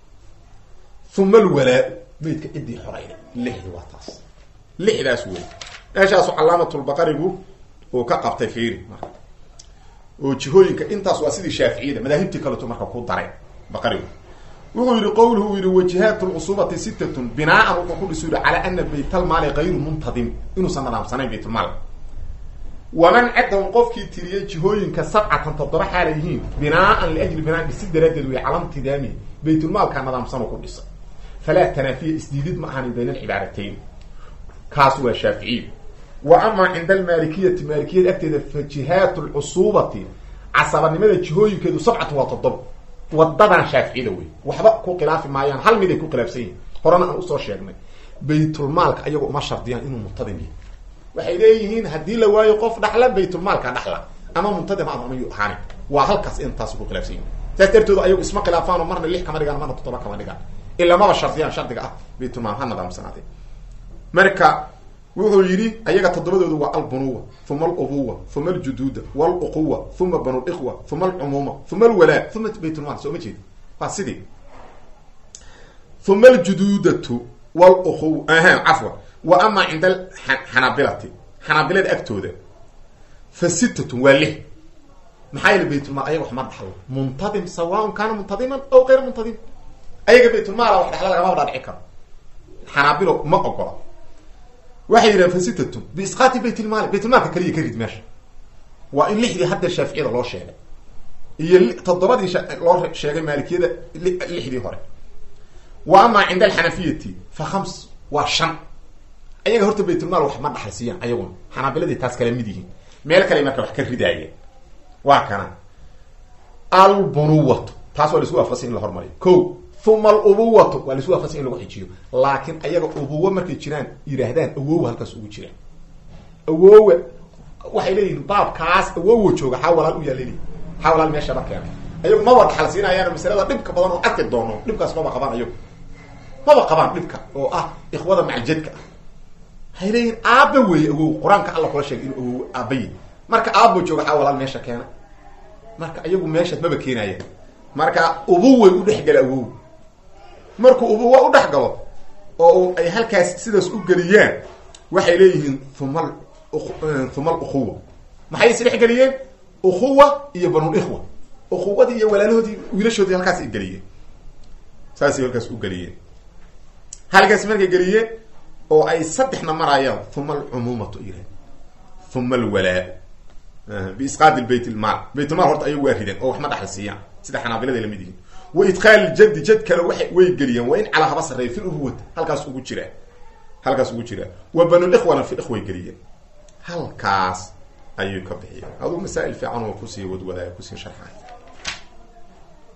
[SPEAKER 1] uma alwalaa maydka ciddii xoreyda lixdi waa taas lixdaas wey meeshaasu calaamatulbaqarigu uu ka qabtay fiiri marka oo jihooyinka intaas waa sidii shaaficiyada madaahibtii kaleto marka ku daray baqarigu wuxuu yihi qowluhu uu yihi wajihaat lcusubati sittatun binaan wuxuu ku dhisu yihi calaa ana baytalmaali kayru muntadim inuusan nadaamsanayn baytulmaal waman caddahum qofkii tiriyey jihooyinka sabcatan toddoba xaalay yihiin binaaan liajli binaan dhisi daraaddeed wey cala mtidaamihi baytulmaalka nadaamsanoo ku dhisa falaa tanaafiya isdiidid ma ahanin bayna alcibaaratayn kaas waa shaaficiy wa amaa cinda almaalikiyati maalikiyada agteeda fa jihaat lcusuubati casabanimada jihooyinkeedu sabcatan waa toddoba wadadan shaaficiyada wey waxba ku khilaafi maayaan hal mid ay ku khilaafsan yihin horena aan usoo sheegnay baytulmaalka ayago uma shardiyaan inuu muntadim yahay waxay leeyihiin haddii la waayo qof dhaxla baytulmaalka dhaxla ama muntadim ama amayu ahaani waa halkaas intaas ku khilaafsan yihin saas dartooda ayagu isma khilaafaano marna lix kama dhigaan marna toddoba kama dhigaan ilaa maba shardiyaan shardiga ah baytulmaal ha nadaamsanaade marka wuxuu yidhi ayaga toddobadoodu waa albunuwa uma alubuwa uma aljuduuda waluquwa uma banu likhwa uma alcumuuma uma alwalaa uma baytulmaal soo ma jeedi waa sidii uma aljuduudatu waluquw cafwa wa amaa cinda xanaabilati xanaabilada agtooda fa sittatun waa lix maxaa yili baytulmaal ayaga wax ma dhaxlo muntadim sawaaun kaana muntadiman aw kayra muntadim ayaga baytulmaala wax dhaxla lagama dhaadhici karo xanaabilo ma ogola waxay yidhahen fa sittatun biisqaati baytilmaali baytulmaalka kaliya ka rid meesha waa in lixdii hadda shaaficiyada loo sheegay iyo toddobadii loo sheegay maalikiyada lixdii hore wa amaa cinda alxanafiyati fa khams waa shan ayaga horta baytulmaal wax ma dhaxalsiiyaan ayaguna xanaabiladii taas kala mid yihiin meel kale marka wax ka ridaayeen waa kana albunuwatu taas waa la isku waafaqsan in la hormariyo ko uma alubuwatu waa laisu waafaqsan in lagu xijiyo laakiin ayaga ubuwa markay jiraan yidhaahdaan awowa halkaas ugu jiraan awowa waxay leeyihin baabkaas awowa jooga xaa walaal u yaalleli xaa walaal meeshaba keena ayagu maba dhaxal siinayaano masalada dhibka badan oo arki doono dhibkaas maba qabaan ayagu maba qabaan dhibka oo ah ikhwada macjadka ah waxay leeyihin aaba weeye awow qur-aanka alla kula sheegay inuu awow aabaye marka aabo jooga xaa walaal meesha keena marka ayagu meeshaas maba keenayaan marka ubuway u dhexgala awow markuu ubuwa u dhex galo oo ay halkaas sidaas u geliyaan waxay leeyihiin uma uma alukhuwa maxay is dhex geliyeen ukhuwa iyo banul-ikhwa ukhuwadii iyo walaalahoodii wiilashoodii halkaas ay geliyeen saasay halkaas u geliyeen halkaas markay geliyeen oo ay saddexna marayaan uma alcumuumatu yirahd uma alwalaa biisqaadi bayt ilmaal baytulmaal horta ayagu waa rideen oo wax ma dhaxal siiyaan sida xanaabilada lamid yihiin wa idqaal jadi jad kale waa way geliyeen waa in calaa haba sarreeya fi ubuwata halkaas ugu jiraa halkaas ugu jiraa wa banul-ikhwana fi ikhway geliyeen halkaas ayuu ka bixiyeen aduu masaa'il fiican oo kusii wadwadaaya kusii sharxay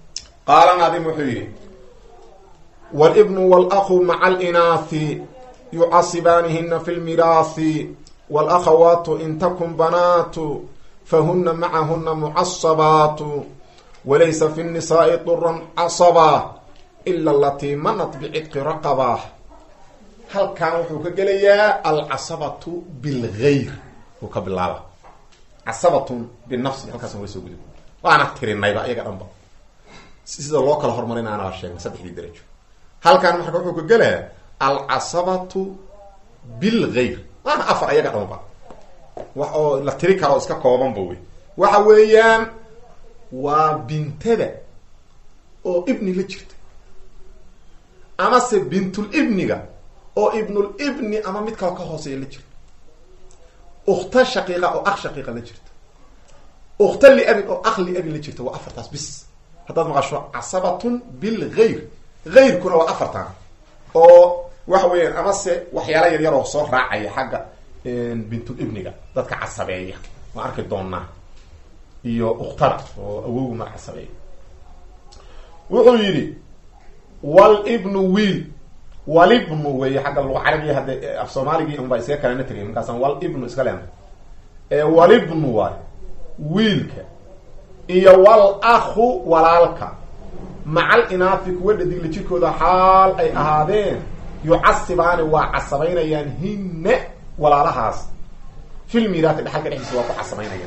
[SPEAKER 1] qaala naadim wuxuu yidhi wlbnu wlaqu maca alinaahi yucasibaanihina fi lmiraahi wاlakhawaatu in takun banaatu fahuna macahuna mucasabaatu walaysa fi الnisaai duran casaba ila alatii manat bcidqi raqaba halkan wuxuu ka gelayaa alcasabatu bilgayr uu ka bilaaba casabatun binafsi halkaas waa soo gudub waana tirinayba iyaga dhanba sida loo kala hormarina anaa sheegnay saddexdii darajo halkan marka wuxuu ka gelayaa alcasabatu bilgayr waana afar ayaga dhanba wax oo la tiri karo iska koobanba wey waxa weeyaan waa bintada oo ibni la jirta amase bintul ibniga oo ibnul ibni ama mid kalo ka hooseeya la jirta ukta shaqiiqa oo akh shaqiiqa la jirta ukta liabin oo akh liabin la jirta waa afartaas bis haddaad maqasho casabatun bilgayr gayrkuna waa afartan oo waxa weeyaan amase waxyaala yar yar oo soo raacaya xagga bintul ibniga dadka casabeeya waan arki doonaa iyo uktada oo awowgu mar casabeeya wuxuu yidhi walibnu wiil walibnu wey xagga luga carabiya hadde af soomaaligii unbaa iskaga kalena tegay markaasaan walibnu iska leena walibnu waay wiilka iyo wal akhu walaalka macal inaafi kuwa dhadigla jirkooda xaal ay ahaadeen yucasibaani waa casabaynayaan hinne walaalahaas fil miiraati dhexalka dhexdiisa waa ku casabaynayaan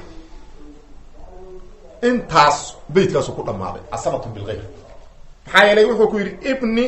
[SPEAKER 1] intaas beytkaasu ku dhammaaday casabatu bilgayr maxaa yeelay wuxuu ku yidhi ibni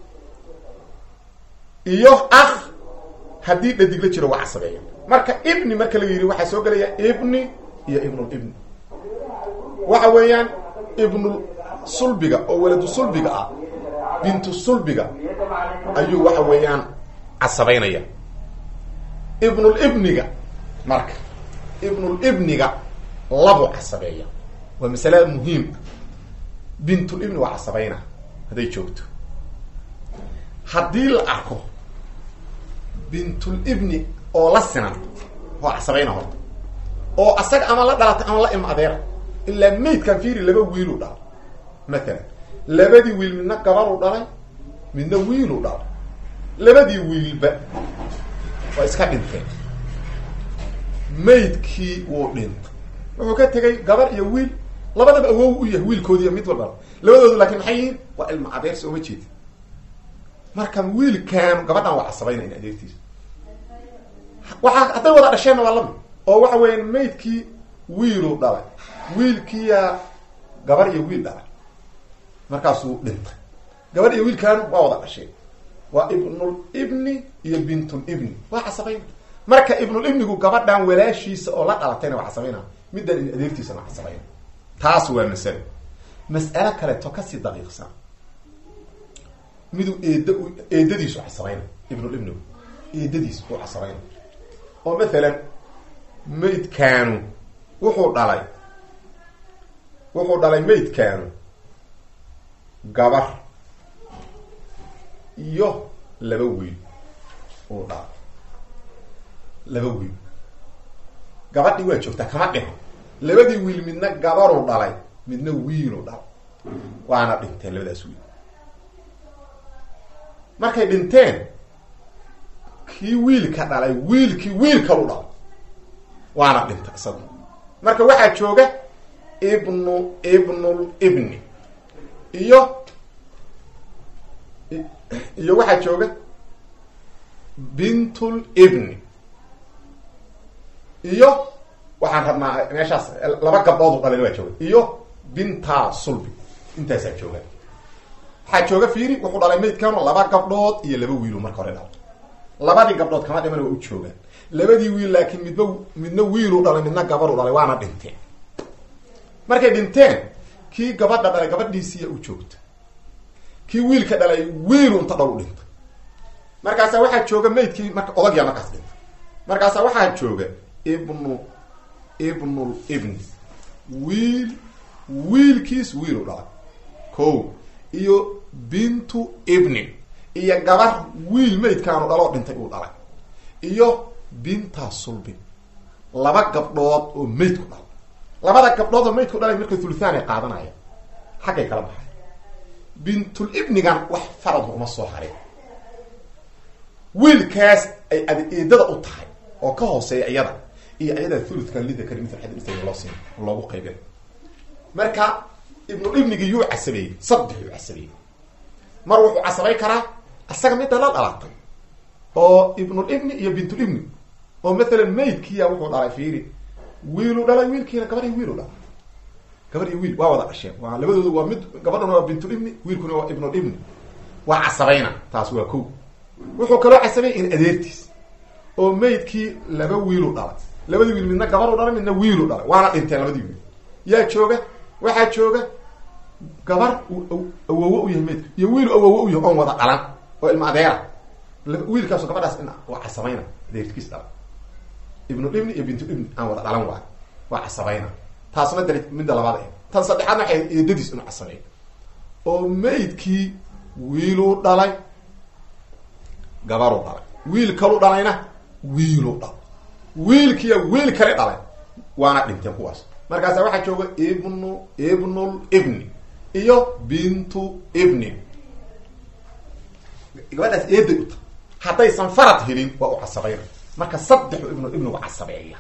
[SPEAKER 1] iyo akh haddii dhadig la jiro waa casabeeya marka ibni marka la yidhi waxaa soo gelaya ibni iyo ibnul ibni waxa weeyaan ibnul sulbiga oo waladu sulbiga ah bintu sulbiga ayuu waxa weeyaan casabaynaya ibnul ibniga marka ibnul ibniga labu casabeeya waa masale muhiim bintul ibni waa casabayna hadday joogto haddii la arko bintul ibni oo la sinan waa casabayna horta oo asaga ama la dhalata ama la im adeera ilaa maydkan fiiri laba wiiluu dhalay matalan labadii wiil midna gabaruu dhalay midna wiiluu dhalay labadii wiilba waa iska dhinteen maydkii wuu dhintay wuxuu ka tegay gabar iyo wiil labadaba awow u yahay wiilkoodiiyo mid walba labadoodu laakiin maxay yihiin waa ilma adeer sooma jeedi marka wiilkan gabadhan waa casabaynayna adeertiisa waxaa hadday wada dhasheenna waa lamid oo waxa weeyaan maydkii wiiluu dhalay wiilkiiyaa gabar iyo wiil dhalay markaasuu dhintay gabar iyo wiilkan waa wada dhasheen waa ibnul ibni iyo bintul ibni waa casabayna marka ibnul ibnigu gabadhan walaashiisa oo la dhalatayna waa casabayna middan in adeertiisana waa casabayna taas waa masalo mas'alo kaleeto kasii daqiiqsan miduu eed eedadiisu casabayna ibnul ibnigu eedadiis uu casabayna oo mathalan maydkaanu wuxuu dhalay wuxuu dhalay maydkaanu gabar iyo laba wiil uu dhalay laba wiil gabadhii waa joogtaa kama dhiho labadii wiil midna gabaruu dhalay midna wiiluu dhalay waana dhinteen labadaas wiil markay dhinteen kii wiilka dhalay wiilkii wiilkalu dhalay waana dhintay isaga marka waxaa jooga ibnu ibnul ibni iyo iyo waxaa jooga bintul ibni iyo waxaan rabnaa meeshaas laba gabdhood u dhalin waa jooga iyo binta sulbi intaasaa jooga waxaa jooga fiiri wuxuu dhalay maydkanu laba gabdhood iyo laba wiilu marka hore dhalay labadii gabdhood kama dhiman waa u joogaan labadii wiil laakiin midba midna wiiluu dhalay midna gabaruu dhalay waana dhinteen markay dhinteen kii gabadha dhalay gabadhiisiiya u joogta kii wiilka dhalay wiilu inta dhal u dhintay markaasaa waxaa jooga maydkii marka odagyaa markaas dhintay markaasaa waxaa jooga ibnu ibnul ibni wiil wiilkiis wiilu dhalay ko iyo bintu ibni iyo gabar wiil maydkaanu dhaloo dhintay uu dhalay iyo binta sulbin laba gabdhood oo maydku dhalay labada gabdhood oo maydku dhalay marka thuluthaan ay qaadanaya xaggay kala baxay bintul ibnigan wax farad uma soo hareen wiilkaas ay adeedada u tahay oo ka hooseeya iyada iyo iyada thuluthka lidakari mithal xad unthayn loo siin loogu qaybin marka ibnu ibnigii yuu casabeeyey saddex yuu casabeeyey mar wuxuu casabay karaa isaga midda la dhalatay oo ibnulibni iyo bintulibni oo mathalan maydkiya wuxuu dhalay fiiri wiilu dhalay wiilkiina gabadhi wiilu dhalay gabar iyo wiil waa wada dhasheen waa labadooda waa mid gabadhuna waa bintulibni wiilkuna waa ibnulibni waa casabayna taas waa ko wuxuu kaloo casabay in adeertiis oo maydkii laba wiilu dhalay labadii wiil midna gabaru dhalay midna wiilu dhalay waana dhinteen labadii wiil yaa jooga waxaa jooga gabar awowo u yahay maydka iyo wiilu awowo u yahay oon wada dhalan oo ilma adeera wiilkaasu gabadhaas in waa casabayna adeerkiis dhalay ibnulibni iyo bintulibni aan wada dhalan waayo waa casabayna taasna dali midda labaad ah tan saddexaadna waxay eedadiis inuu casabeeyo oo maydkii wiiluu dhalay gabaru dhalay wiil kalu dhalayna wiilu dhalay wiilkiiya wiil kale dhalay waana dhinteen kuwaas markaasa waxaa jooga ibnu ibnul ibni iyo bintu ibni gabadhaas eeday u tahay haddaysan farad helin waa u casabayna marka saddexu ibnul ibnigu casabeeya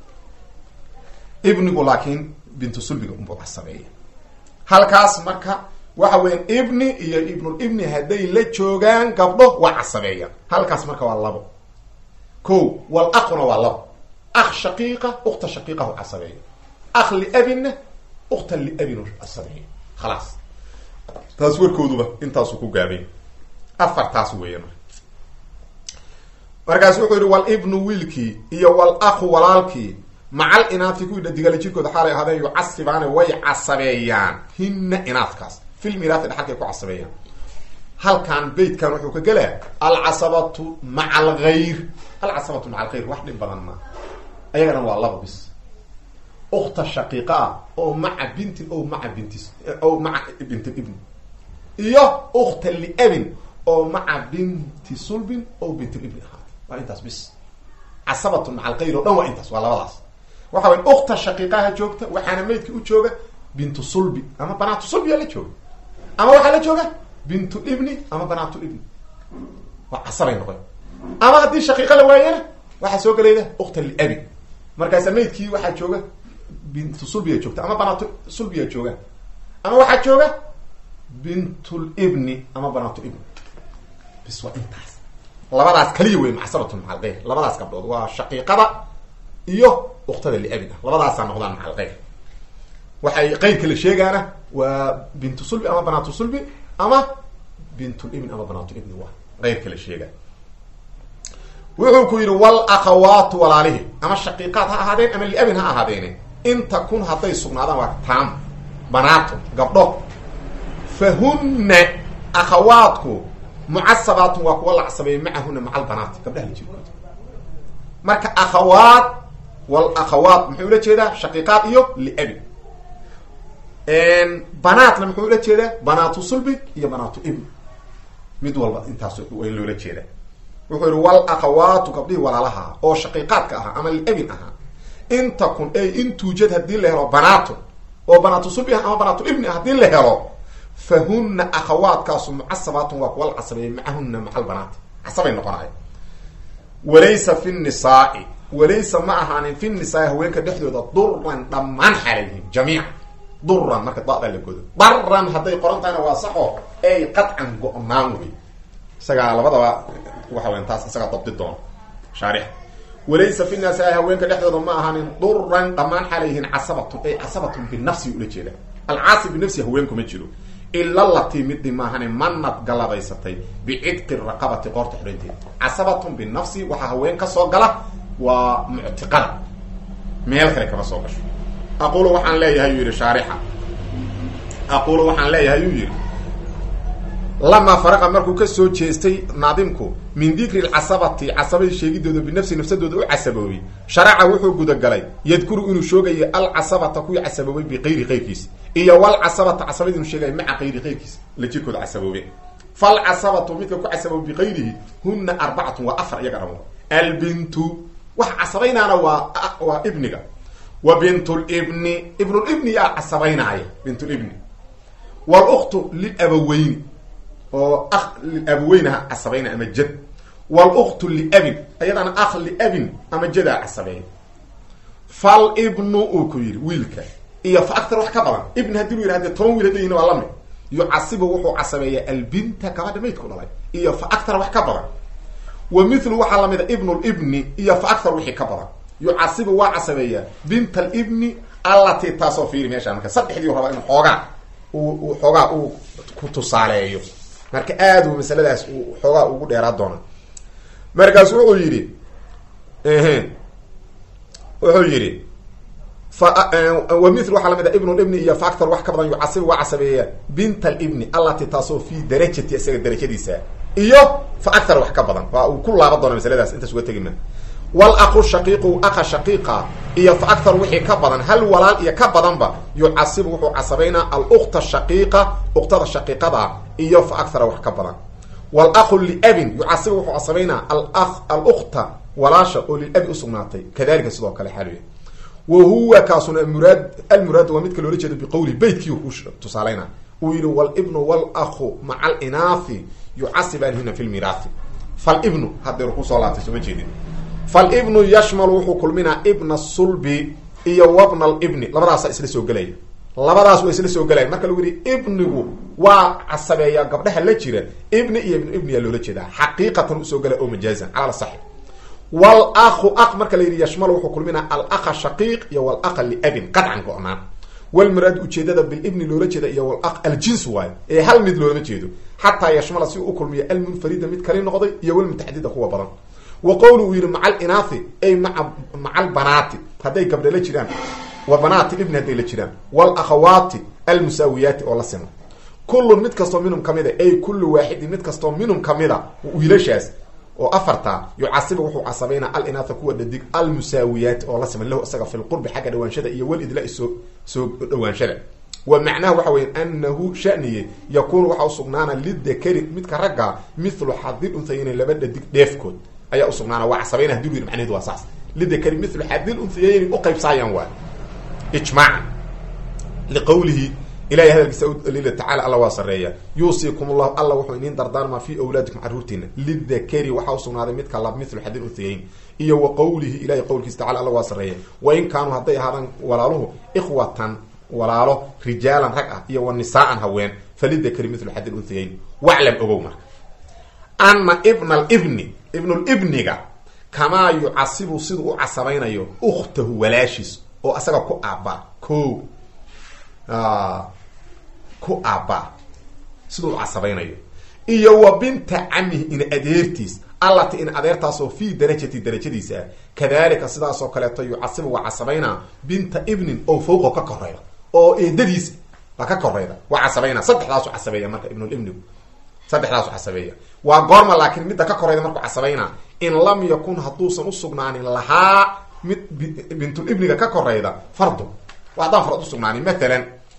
[SPEAKER 1] ibnigu laakiin bintu sulbiga unbuu casabeeya halkaas marka waxa weya ibni iyo ibnul ibni hadday la joogaan gabdho waa casabeeya halkaas marka waa labo ko wal aquna waa labo akh shaqiiqa ukta shaqiiqahu casabeeya akh liabinna ukta liabinu casabeeya khalaas taas warkooduba intaasu ku gaabay afartaas weeya marka markaas wuxuu yihi wal ibnu wiilkii iyo wal aqu walaalkii macal inaadki kuwii dhadigala jirkooda xaalay ahaadeen yucasibaane way casabeeyaan hinna inaadkaas fil miraati dhaxalkay ku casabeeyaan halkan beytkan wuxuu ka gelaya alcasabatu maca algayr alcasabatu maca algayr wax dhib badan maa ayagana waa laba bis ukta shaqiiqa ah oo maca bintin o maca bintis o maca bint ibn iyo ukta liabin oo maca binti sulbin o bint ibni ahaat waa intaas bis casabatu maca algayr o dhan waa intaas waa labadaas waxa way ukta shaqiiqaha joogta waxaana maydka u jooga bintu sulbi ama banaatu sulbiyaa la jooga ama waxaa la jooga bintu ibni ama banaatu ibni waa casabay noqon ama haddii shaqiiqa la waayana waxaa soo gelayda ukta liabi markaasa maydkii waxaa jooga bintu sulbiya joogta ama banaatu sulbiya joogaan ama waxaa jooga bintulibni ama banaatu ibni bis waa intaas labadaas kaliya wey macsabatun maca algayr labadaas gabdhood waa shaqiiqada iyo uktada liabin ah labadaasaa noqdaan maca algayr waxay qeyrka la sheegaana waa bintu sulbi ama banaatu sulbi ama bintulibn ama banaatu ibni waa qeyrka la sheegaa wuxuu ku yidhi wal akhawaatu walaalihi ama shaqiiqaad ha ahaadeen ama liabin ha ahaadeene in takun hadday sugnaadaan waa taam banaato gabdho fahunna akhawaadku mucasabaatun waa kuwa la casabeeyey macahuna maca albanaati gabdhaha la jirkooda marka akhawaat wal akhawaat muxuu ula jeedaa shaqiiqaad iyo liabin banaatna muxuu ula jeedaa banaatu sulbi iyo banaatu ibn mid walba intaas way loola jeedaa wuxuu yihi wal akhawaatu gabdhihii walaalaha oo shaqiiqaadka ahaa ama liabin ahaa in takun ay in tuujad hadii la helo banaato oo banaatu sulbi ah ama banaatu ibni ah hadii la helo fahuna akhawaadkaasu mucasabaatun waa kuwa la casabeeyey macahuna maca albanaati casabay noqonaya walaysa fi nisaai walaysa ma ahaanin fi nisaai haweenka dhexdooda duran dhammaan xaalayihiin jamiica duran marka dada la godo daran hadday qoran tahayna waa saxo ay qadcan go-naan wey isagaa labadaba waxa weyan taas isagaa dabdi doono shaarix walaysa fi nisaai haweenka dhexdooda ma ahaanin duran dhammaan xaalayihiin casabatun ay casabatun binafsi ula jeeda alcaasib binafsi haweenkuma jiro ila latii midii maahane manad galladaysatay bicidqi raqabati qoorta xidhanteeda casabatun binafsi waxaa haween ka soo gala waa muctiqada meel kale kama soo gasho aqulu waxaan leeyahay yuu yihi shaarixa aqulu waxaan leeyahay yuu yihi lamaa faraqa markuu ka soo jeestay naadimku min dikri lcasabati casabadii sheegidooda binafsi nafsadooda u casaboobay sharaca wuxuu gudagalay yadkuru inuu shoogayo alcasabata kuwii casaboobay biqayri qayrkiisa iyo walcasabata casabadii inuu sheegaya maca qayri qayrkiisa la jirkooda casaboobe falcasabatu midka ku casaboobay biqayrihi huna arbacatun waa afar iyaga dhamo albintu waxa casabaynaana waa waa ibniga wa bintulibni ibnulibni yaa casabaynaaya bintulibni wluktu lilabaweyni oo ah lilabaweynaha casabayna ama jad wluktu liabin ayadana akh liabin ama jadaa casabeeya fal ibnu uu ku yidhi wiilka iyo fa aktar wax ka badan ibn haddii lu yidhah dee toban wiil hadda yihin waa lamid yucasibu wuxuu casabeeyaa albinta gabadha maydku dhalay iyo fa aktar wax ka badan wa milu waxaa lamid a ibn libni iyo fa aktar wixii ka badan yucasibu waa casabeeyaa bint alibni allati taasoo fiiri meesha marka saddexdii rabaa in xoogaa uu xoogaa uu ku tusaaleeyo marka aad uu masaladaas uu xoogaa ugu dheeraa doona markaas wuxuu yidhi wuxuu yidhi wa mil waxaa lamid a ibn libni iyo fa aktar wax ka badan yucasibu waa casabeeyaa bint alibni allati taasoo fi darajati isaga darajadiisa iyo fa aktar wax ka badan waa uu ku laaban doona masaladaas intaas uga tegi ma wlaqu shaqiiqu aqa shaqiiqa iyo fa aktar wixii ka badan hal walaal iyo ka badanba yucasibu wuxuu casabaynaa alukta shaqiiqa uktada shaqiiqada iyo fa aktara wax ka badan wlaqu liabin yucasibu wuxuu casabaynaa alukta walaasha oo lilabi usugnaatay kadalika sidoo kale xaal wa huwa kaasuna muraad almuraad waa midka loola jeedo biqowli beytkii ku tusaalayna uu yihi wlibnu wlaqu maca alinaathi yucasibaanhina fi lmiraathi falibnu hadeer kusoo laabtay sooma jeedin falibnu yashmalu wuxuu kulminaa ibna sulbi iyo wabna libni labadaasa isla soo gelaya labadaas waa isla soo gelaya marka lagu yihi ibnigu waa casabeeyaa gabdhaha la jira ibni iyo ibnu ibniyaa loola jeedaa xaqiiqatan usoo gelaya oo majaazan cala saxi wlaqu aq marka la yidhi yashmalu wuxuu kulminaa alaqa shaqiiq iyo walaqa liabin qadcan go-naan walmuraad ujeedada bilibni loola jeeda iyo walaq aljins waayo ee hal mid loolama jeedo xataa yashmala si uu ukulmiyo almunfarida mid kali noqday iyo walmutaxadida kuwa badan wa qowli uu yihi maca alinathi ay maa maca albanaati hadday gabdha la jiraan wa banaati ibni hadday la jiraan walakhawaati almusaawiyaati oo la sima kullun mid kastoo minhum kamida ay kullu waaxidin mid kastoo minhum kamida wiilashaas oo afarta yucasibu wuxuu casabaynaa alinaatha kuwa dhadig almusaawiyaati oo la siman lahu isaga fi lqurbi xagga dhawaanshada iyo walidla soo soo dhawaanshada wa macnaha waxa weya anahu shaniye yakuunu waxaa usugnaana lidakari midka ragga mithlu xadil untayayni laba dhadig dheefkood ayaa usugnaana waa casabayna hadii lu yidhi macnahedu waa saas lidakari mithlu xadil untayayni uqaybsaayaan waay ijmaacan liqowlihi ilahay hadalkiisa lila tacala alla waa sareeya yuusikum llahu alla wuxuu iniin dardaarmaa fi awlaadikum carruurtiina lidakari waxaa usugnaaday midka lab mithlu xadil unhayayn iyo wa qowlihi ilahay qowlkiisa tacala alla waa sareeya wain kaanuu hadday ahaadaan walaaluhu ikhwatan walaalo rijaalan rag ah iyo wa nisaaan haween falidakari mithlu xadil unhayayn waclam ogow marka ana ibna alibni ibnulibniga kamaa yucasibu siduu u casabaynayo ukhtahu walaashiis oo asaga ku aabaa ko ku aabaa siduu u casabaynayo iyo wa binta camihi in adeertiis allati in adeertaasoo fii darajati darajadiisa ah kadalika sidaasoo kaleeto yucasibu waa casabaynaa binta ibnin oo fawqo ka koreyda oo eedadiisa waa ka koreyda waa casabaynaa saddexdaasu casabeeya marka ibnulibnigu saddexdaasu casabeeya waa goorma laakiin midda ka koreyda markuu casabaynaa in lam yakun hadduusan usugnaanin lahaa mid bintulibniga ka koreyda fardu haddaan farad usugnaanin matalan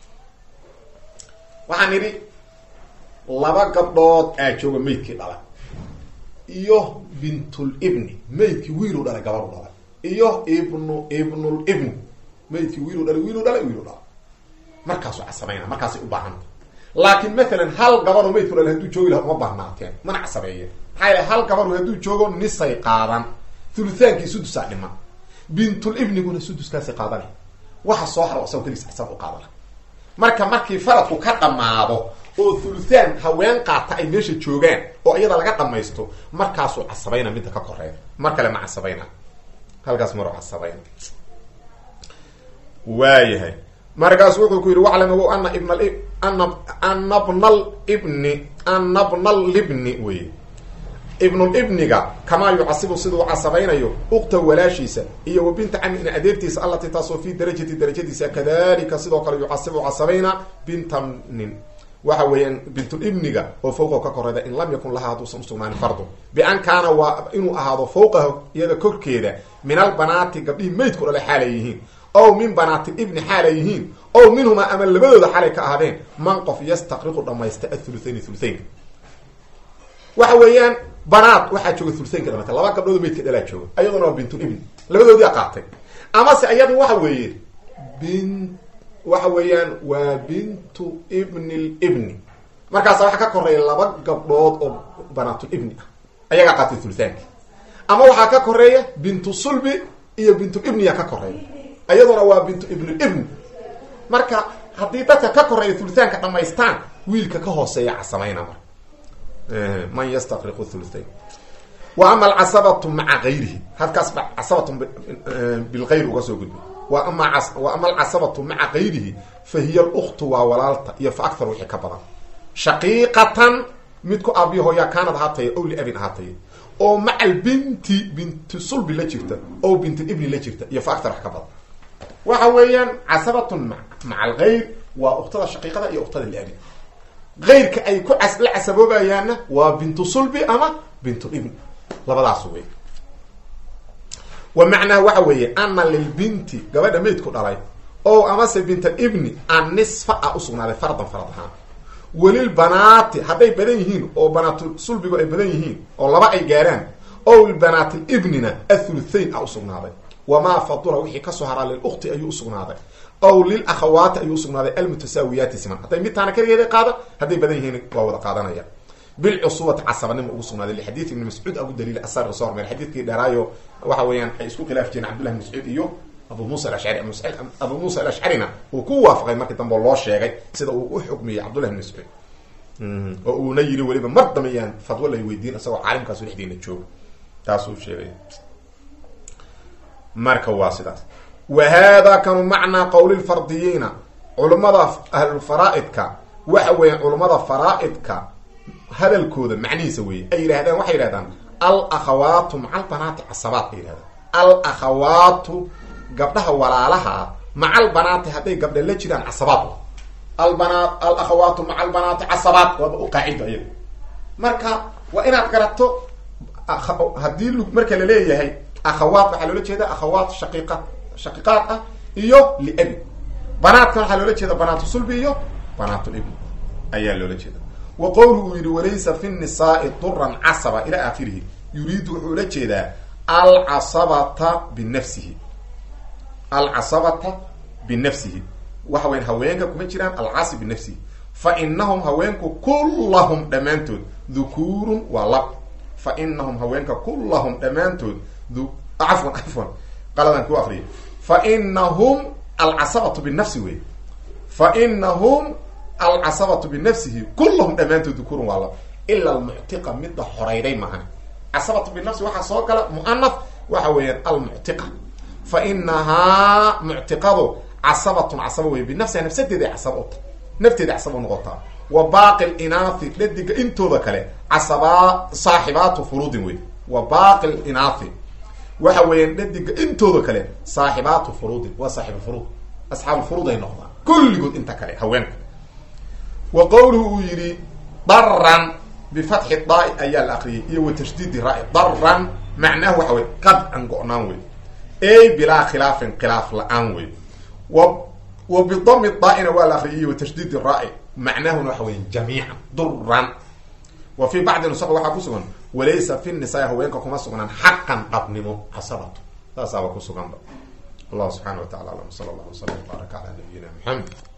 [SPEAKER 1] waxaan idhi laba gabdhood aa jooga maydkii dhala iyo bintulibni maydkii wiilu dhalay gabaru dhalay iyo ibnu ibnulibni maydkii wiilu dhalay wiilu dhalay wiilu dhalay markaasuu casabayna markaasay u baahanta laakiin matalan hal gabaroo maydku dhalay hadduu joogi laha uma baahnaateen mana casabeeye maxaa yaele hal gabaru hadduu joogo nisay qaadan thulutaankii sudusaa dhiman bintulibniguna suduskaasay qaadana waxa soo haro asagoo keligiis xisaab u qaadana marka markii faradku ka dhammaado oo thuluthaan haween qaata ay meesha joogaan oo iyada laga dhamaysto markaasuu casabayna midda ka koreeya mar kale ma casabayna halkaas maru casabayna waayahay markaas wuxuu ku yidhi waclam ogow ana ibn ana ana bna libni ana bna libni wey ibnulibniga kamaa yucasibu siduu casabaynayo ukta walaashiisa iyo wa binta cami in adeertiisa allati taasoo fi darajati darajadiisa kadalika sidoo kale yucasibu casabayna bintanin waxa weeyaan bintulibniga oo fawqahu ka koreyda in lam yakun lahaa hadduusan usugnaanin fardu bian kaana waa inuu ahaado fawqahu iyada korkeeda min albanaati gabdhihii maydku dhale xaalay yihiin ow min banaati ibni xaalay yihiin ow minhumaa ama labadooda xalay ka ahaadeen man qof yastaqriqu dhamaysta athuluthayn thuluthaynka waxa weeyaan banaad waxaa jooga thuluthaynka dhamatay laba gabdhood maydka dhalaa jooga ayaduna waa bintulibni labadoodii qaatay amase iyadu waxa weeye bin waxa weeyaan waa bintu ibni libni markaasa waxa ka koreeya laba gabdhood oo banaatul ibni ah ayagaa qaatay thuluthaanka ama waxaa ka koreeya bintu sulbi iyo bintu ibniya ka koreeya iyaduna waa bintu ibnu ibn marka haddii dadka ka koreeya thuluthaanka dhamaystaan wiilka ka hooseeya casamayna marka man yastaqriqu thuluthayn wa ama alcasabatu maca gayrihi halkaas ba casabatu bilgayr uga soo gudbay wa ama wa ama alcasabatu maca gayrihi fa hiya aluktu waa walaalta iyo fa akthar wixii ka badan shaqiiqatan midku aabiyo hooyaa kaanad ahaataya ow liabin ahaataya oo maca albinti binti sulbi la jirta oo binti ibni la jirta iyo fa akthar wax ka badan waxa weeyaan casabatun maca algayr waa uktada shaqiiqada iyo uktada liabin gayrka ay ku cas la casaboobayaanna waa bintu sulbi ama bintu ibn labadaas wey wa macnaha waxa weeye ana lilbinti gabadha maydku dhalay o amase binta ibni an nisfa a usugnaaday fardan farad ahaan welilbanaati hadday badan yihiin oo banaatu sulbigu ay badan yihiin oo laba ay gaaraan o lbanaati ibnina athuluthain a usugnaaday wamaa fadula wixii kasoo haraa lilukti ayuu usugnaaday aw lilakhawaati ayuu usugnaaday almutasaawiyaati siman hadday midtaana keligeeda qaada hadday badan yihiin waa wada qaadanaya bilcusuwati casabanima ugu sugnaaday lixadiid ibni mascuud agu daliil asar soo hormar xadiidkii dheeraayo waxa weeyaan ay isku khilaaf jireen cabdullah bn mascuud iyo abu muusa alashcari abu muusa alashcarina uu ku waafaqay markii dambe oo loo sheegay sida uu u xukmiyey cabdullah bn mascuud oo uuna yiri weliba mar damayaan fadwo lay weydiin isagoo caalimkaasu dhexdiina jooga taasuu sheegay marka waa sidaas wa hada kanu macnaa qowli lfardiyiina culummada ahlulfaraaidka waxa weeyaan culummada faraaidka hadalkooda macnihiisa weeye ay yidhahdaan waxay yidhahdaan al akhawaatu maca albanaati casabaat ay yihahdaan al akhawaatu gabdhaha walaalaha ah maca albanaati hadday gabdha la jiraan casabaat albanaat al akhawaatu maca albanaati casabaat waaba u qaacido ayaga marka waa inaad garato haddii l marka laleeyahay akhawaat waxaa loola jeeda akhawaat shaqiiqa shaqiiqaad ah iyo liabi banaadkan waxaa loola jeeda banaatu sulbi iyo banaatulibni ayaa loola jeeda wa qowlu uu yihi walaysa fi nisaai duran casaba ila aakhirihi yuriidu wuxuu ula jeedaa alcasabata binafsihi alcasabata binafsihi waxa weyan haweenka kuma jiraan alcasi binafsihi fa inahum haweenku kullahum dhammaantood dhukuurun waa lab fa inahum haweenka kullahum dhammaantood cafwan cafwan qaladan ku akriya fa inahum alcasabatu binafsi wey fa inahum alcasabatu binafsihi kullahum dhammaantood dukuurun waa lab ila almuctiqa midda horeyday maahan casabatu binafsi waxaa soo gala muanaf waxa weeyaan almuctiqa fa inahaa muctiqadu casabatun casaba wey binafsiha nafsadeeday casaba uta nafteeda casaba noqotaa wa baaqi linaathi dhadiga intooda kale casabaa saaxibaatu furuudin wey wa baaqi linaathi waxa weeyaan dhadiga intooda kale saaxibaatu furuudin waa saaxibu furuud asxaabu furuud ay noqdaan kulligood inta kale haweenka wa qowluhu uu yidhi daran bifatxi daai ayaa la akriyay iyo wa tashdiidi ra daran macnahu waxa wey qadcan go-naan wey ey bilaa khilaafin khilaaf la-aan wey wa wa bidami daaina waa la akriyay iyo wa tashdiidi raa macnahuna waxa weya jamiican duran wa fii bacdi nusaq waxaa ku sugan walaysa fi nisaa haweenka kuma sugnaan xaqan qabnimo casabatu saasaaba ku suganba allah subxana wa tacala alam sala allah wasala baaraka calaa nabiyina maxamed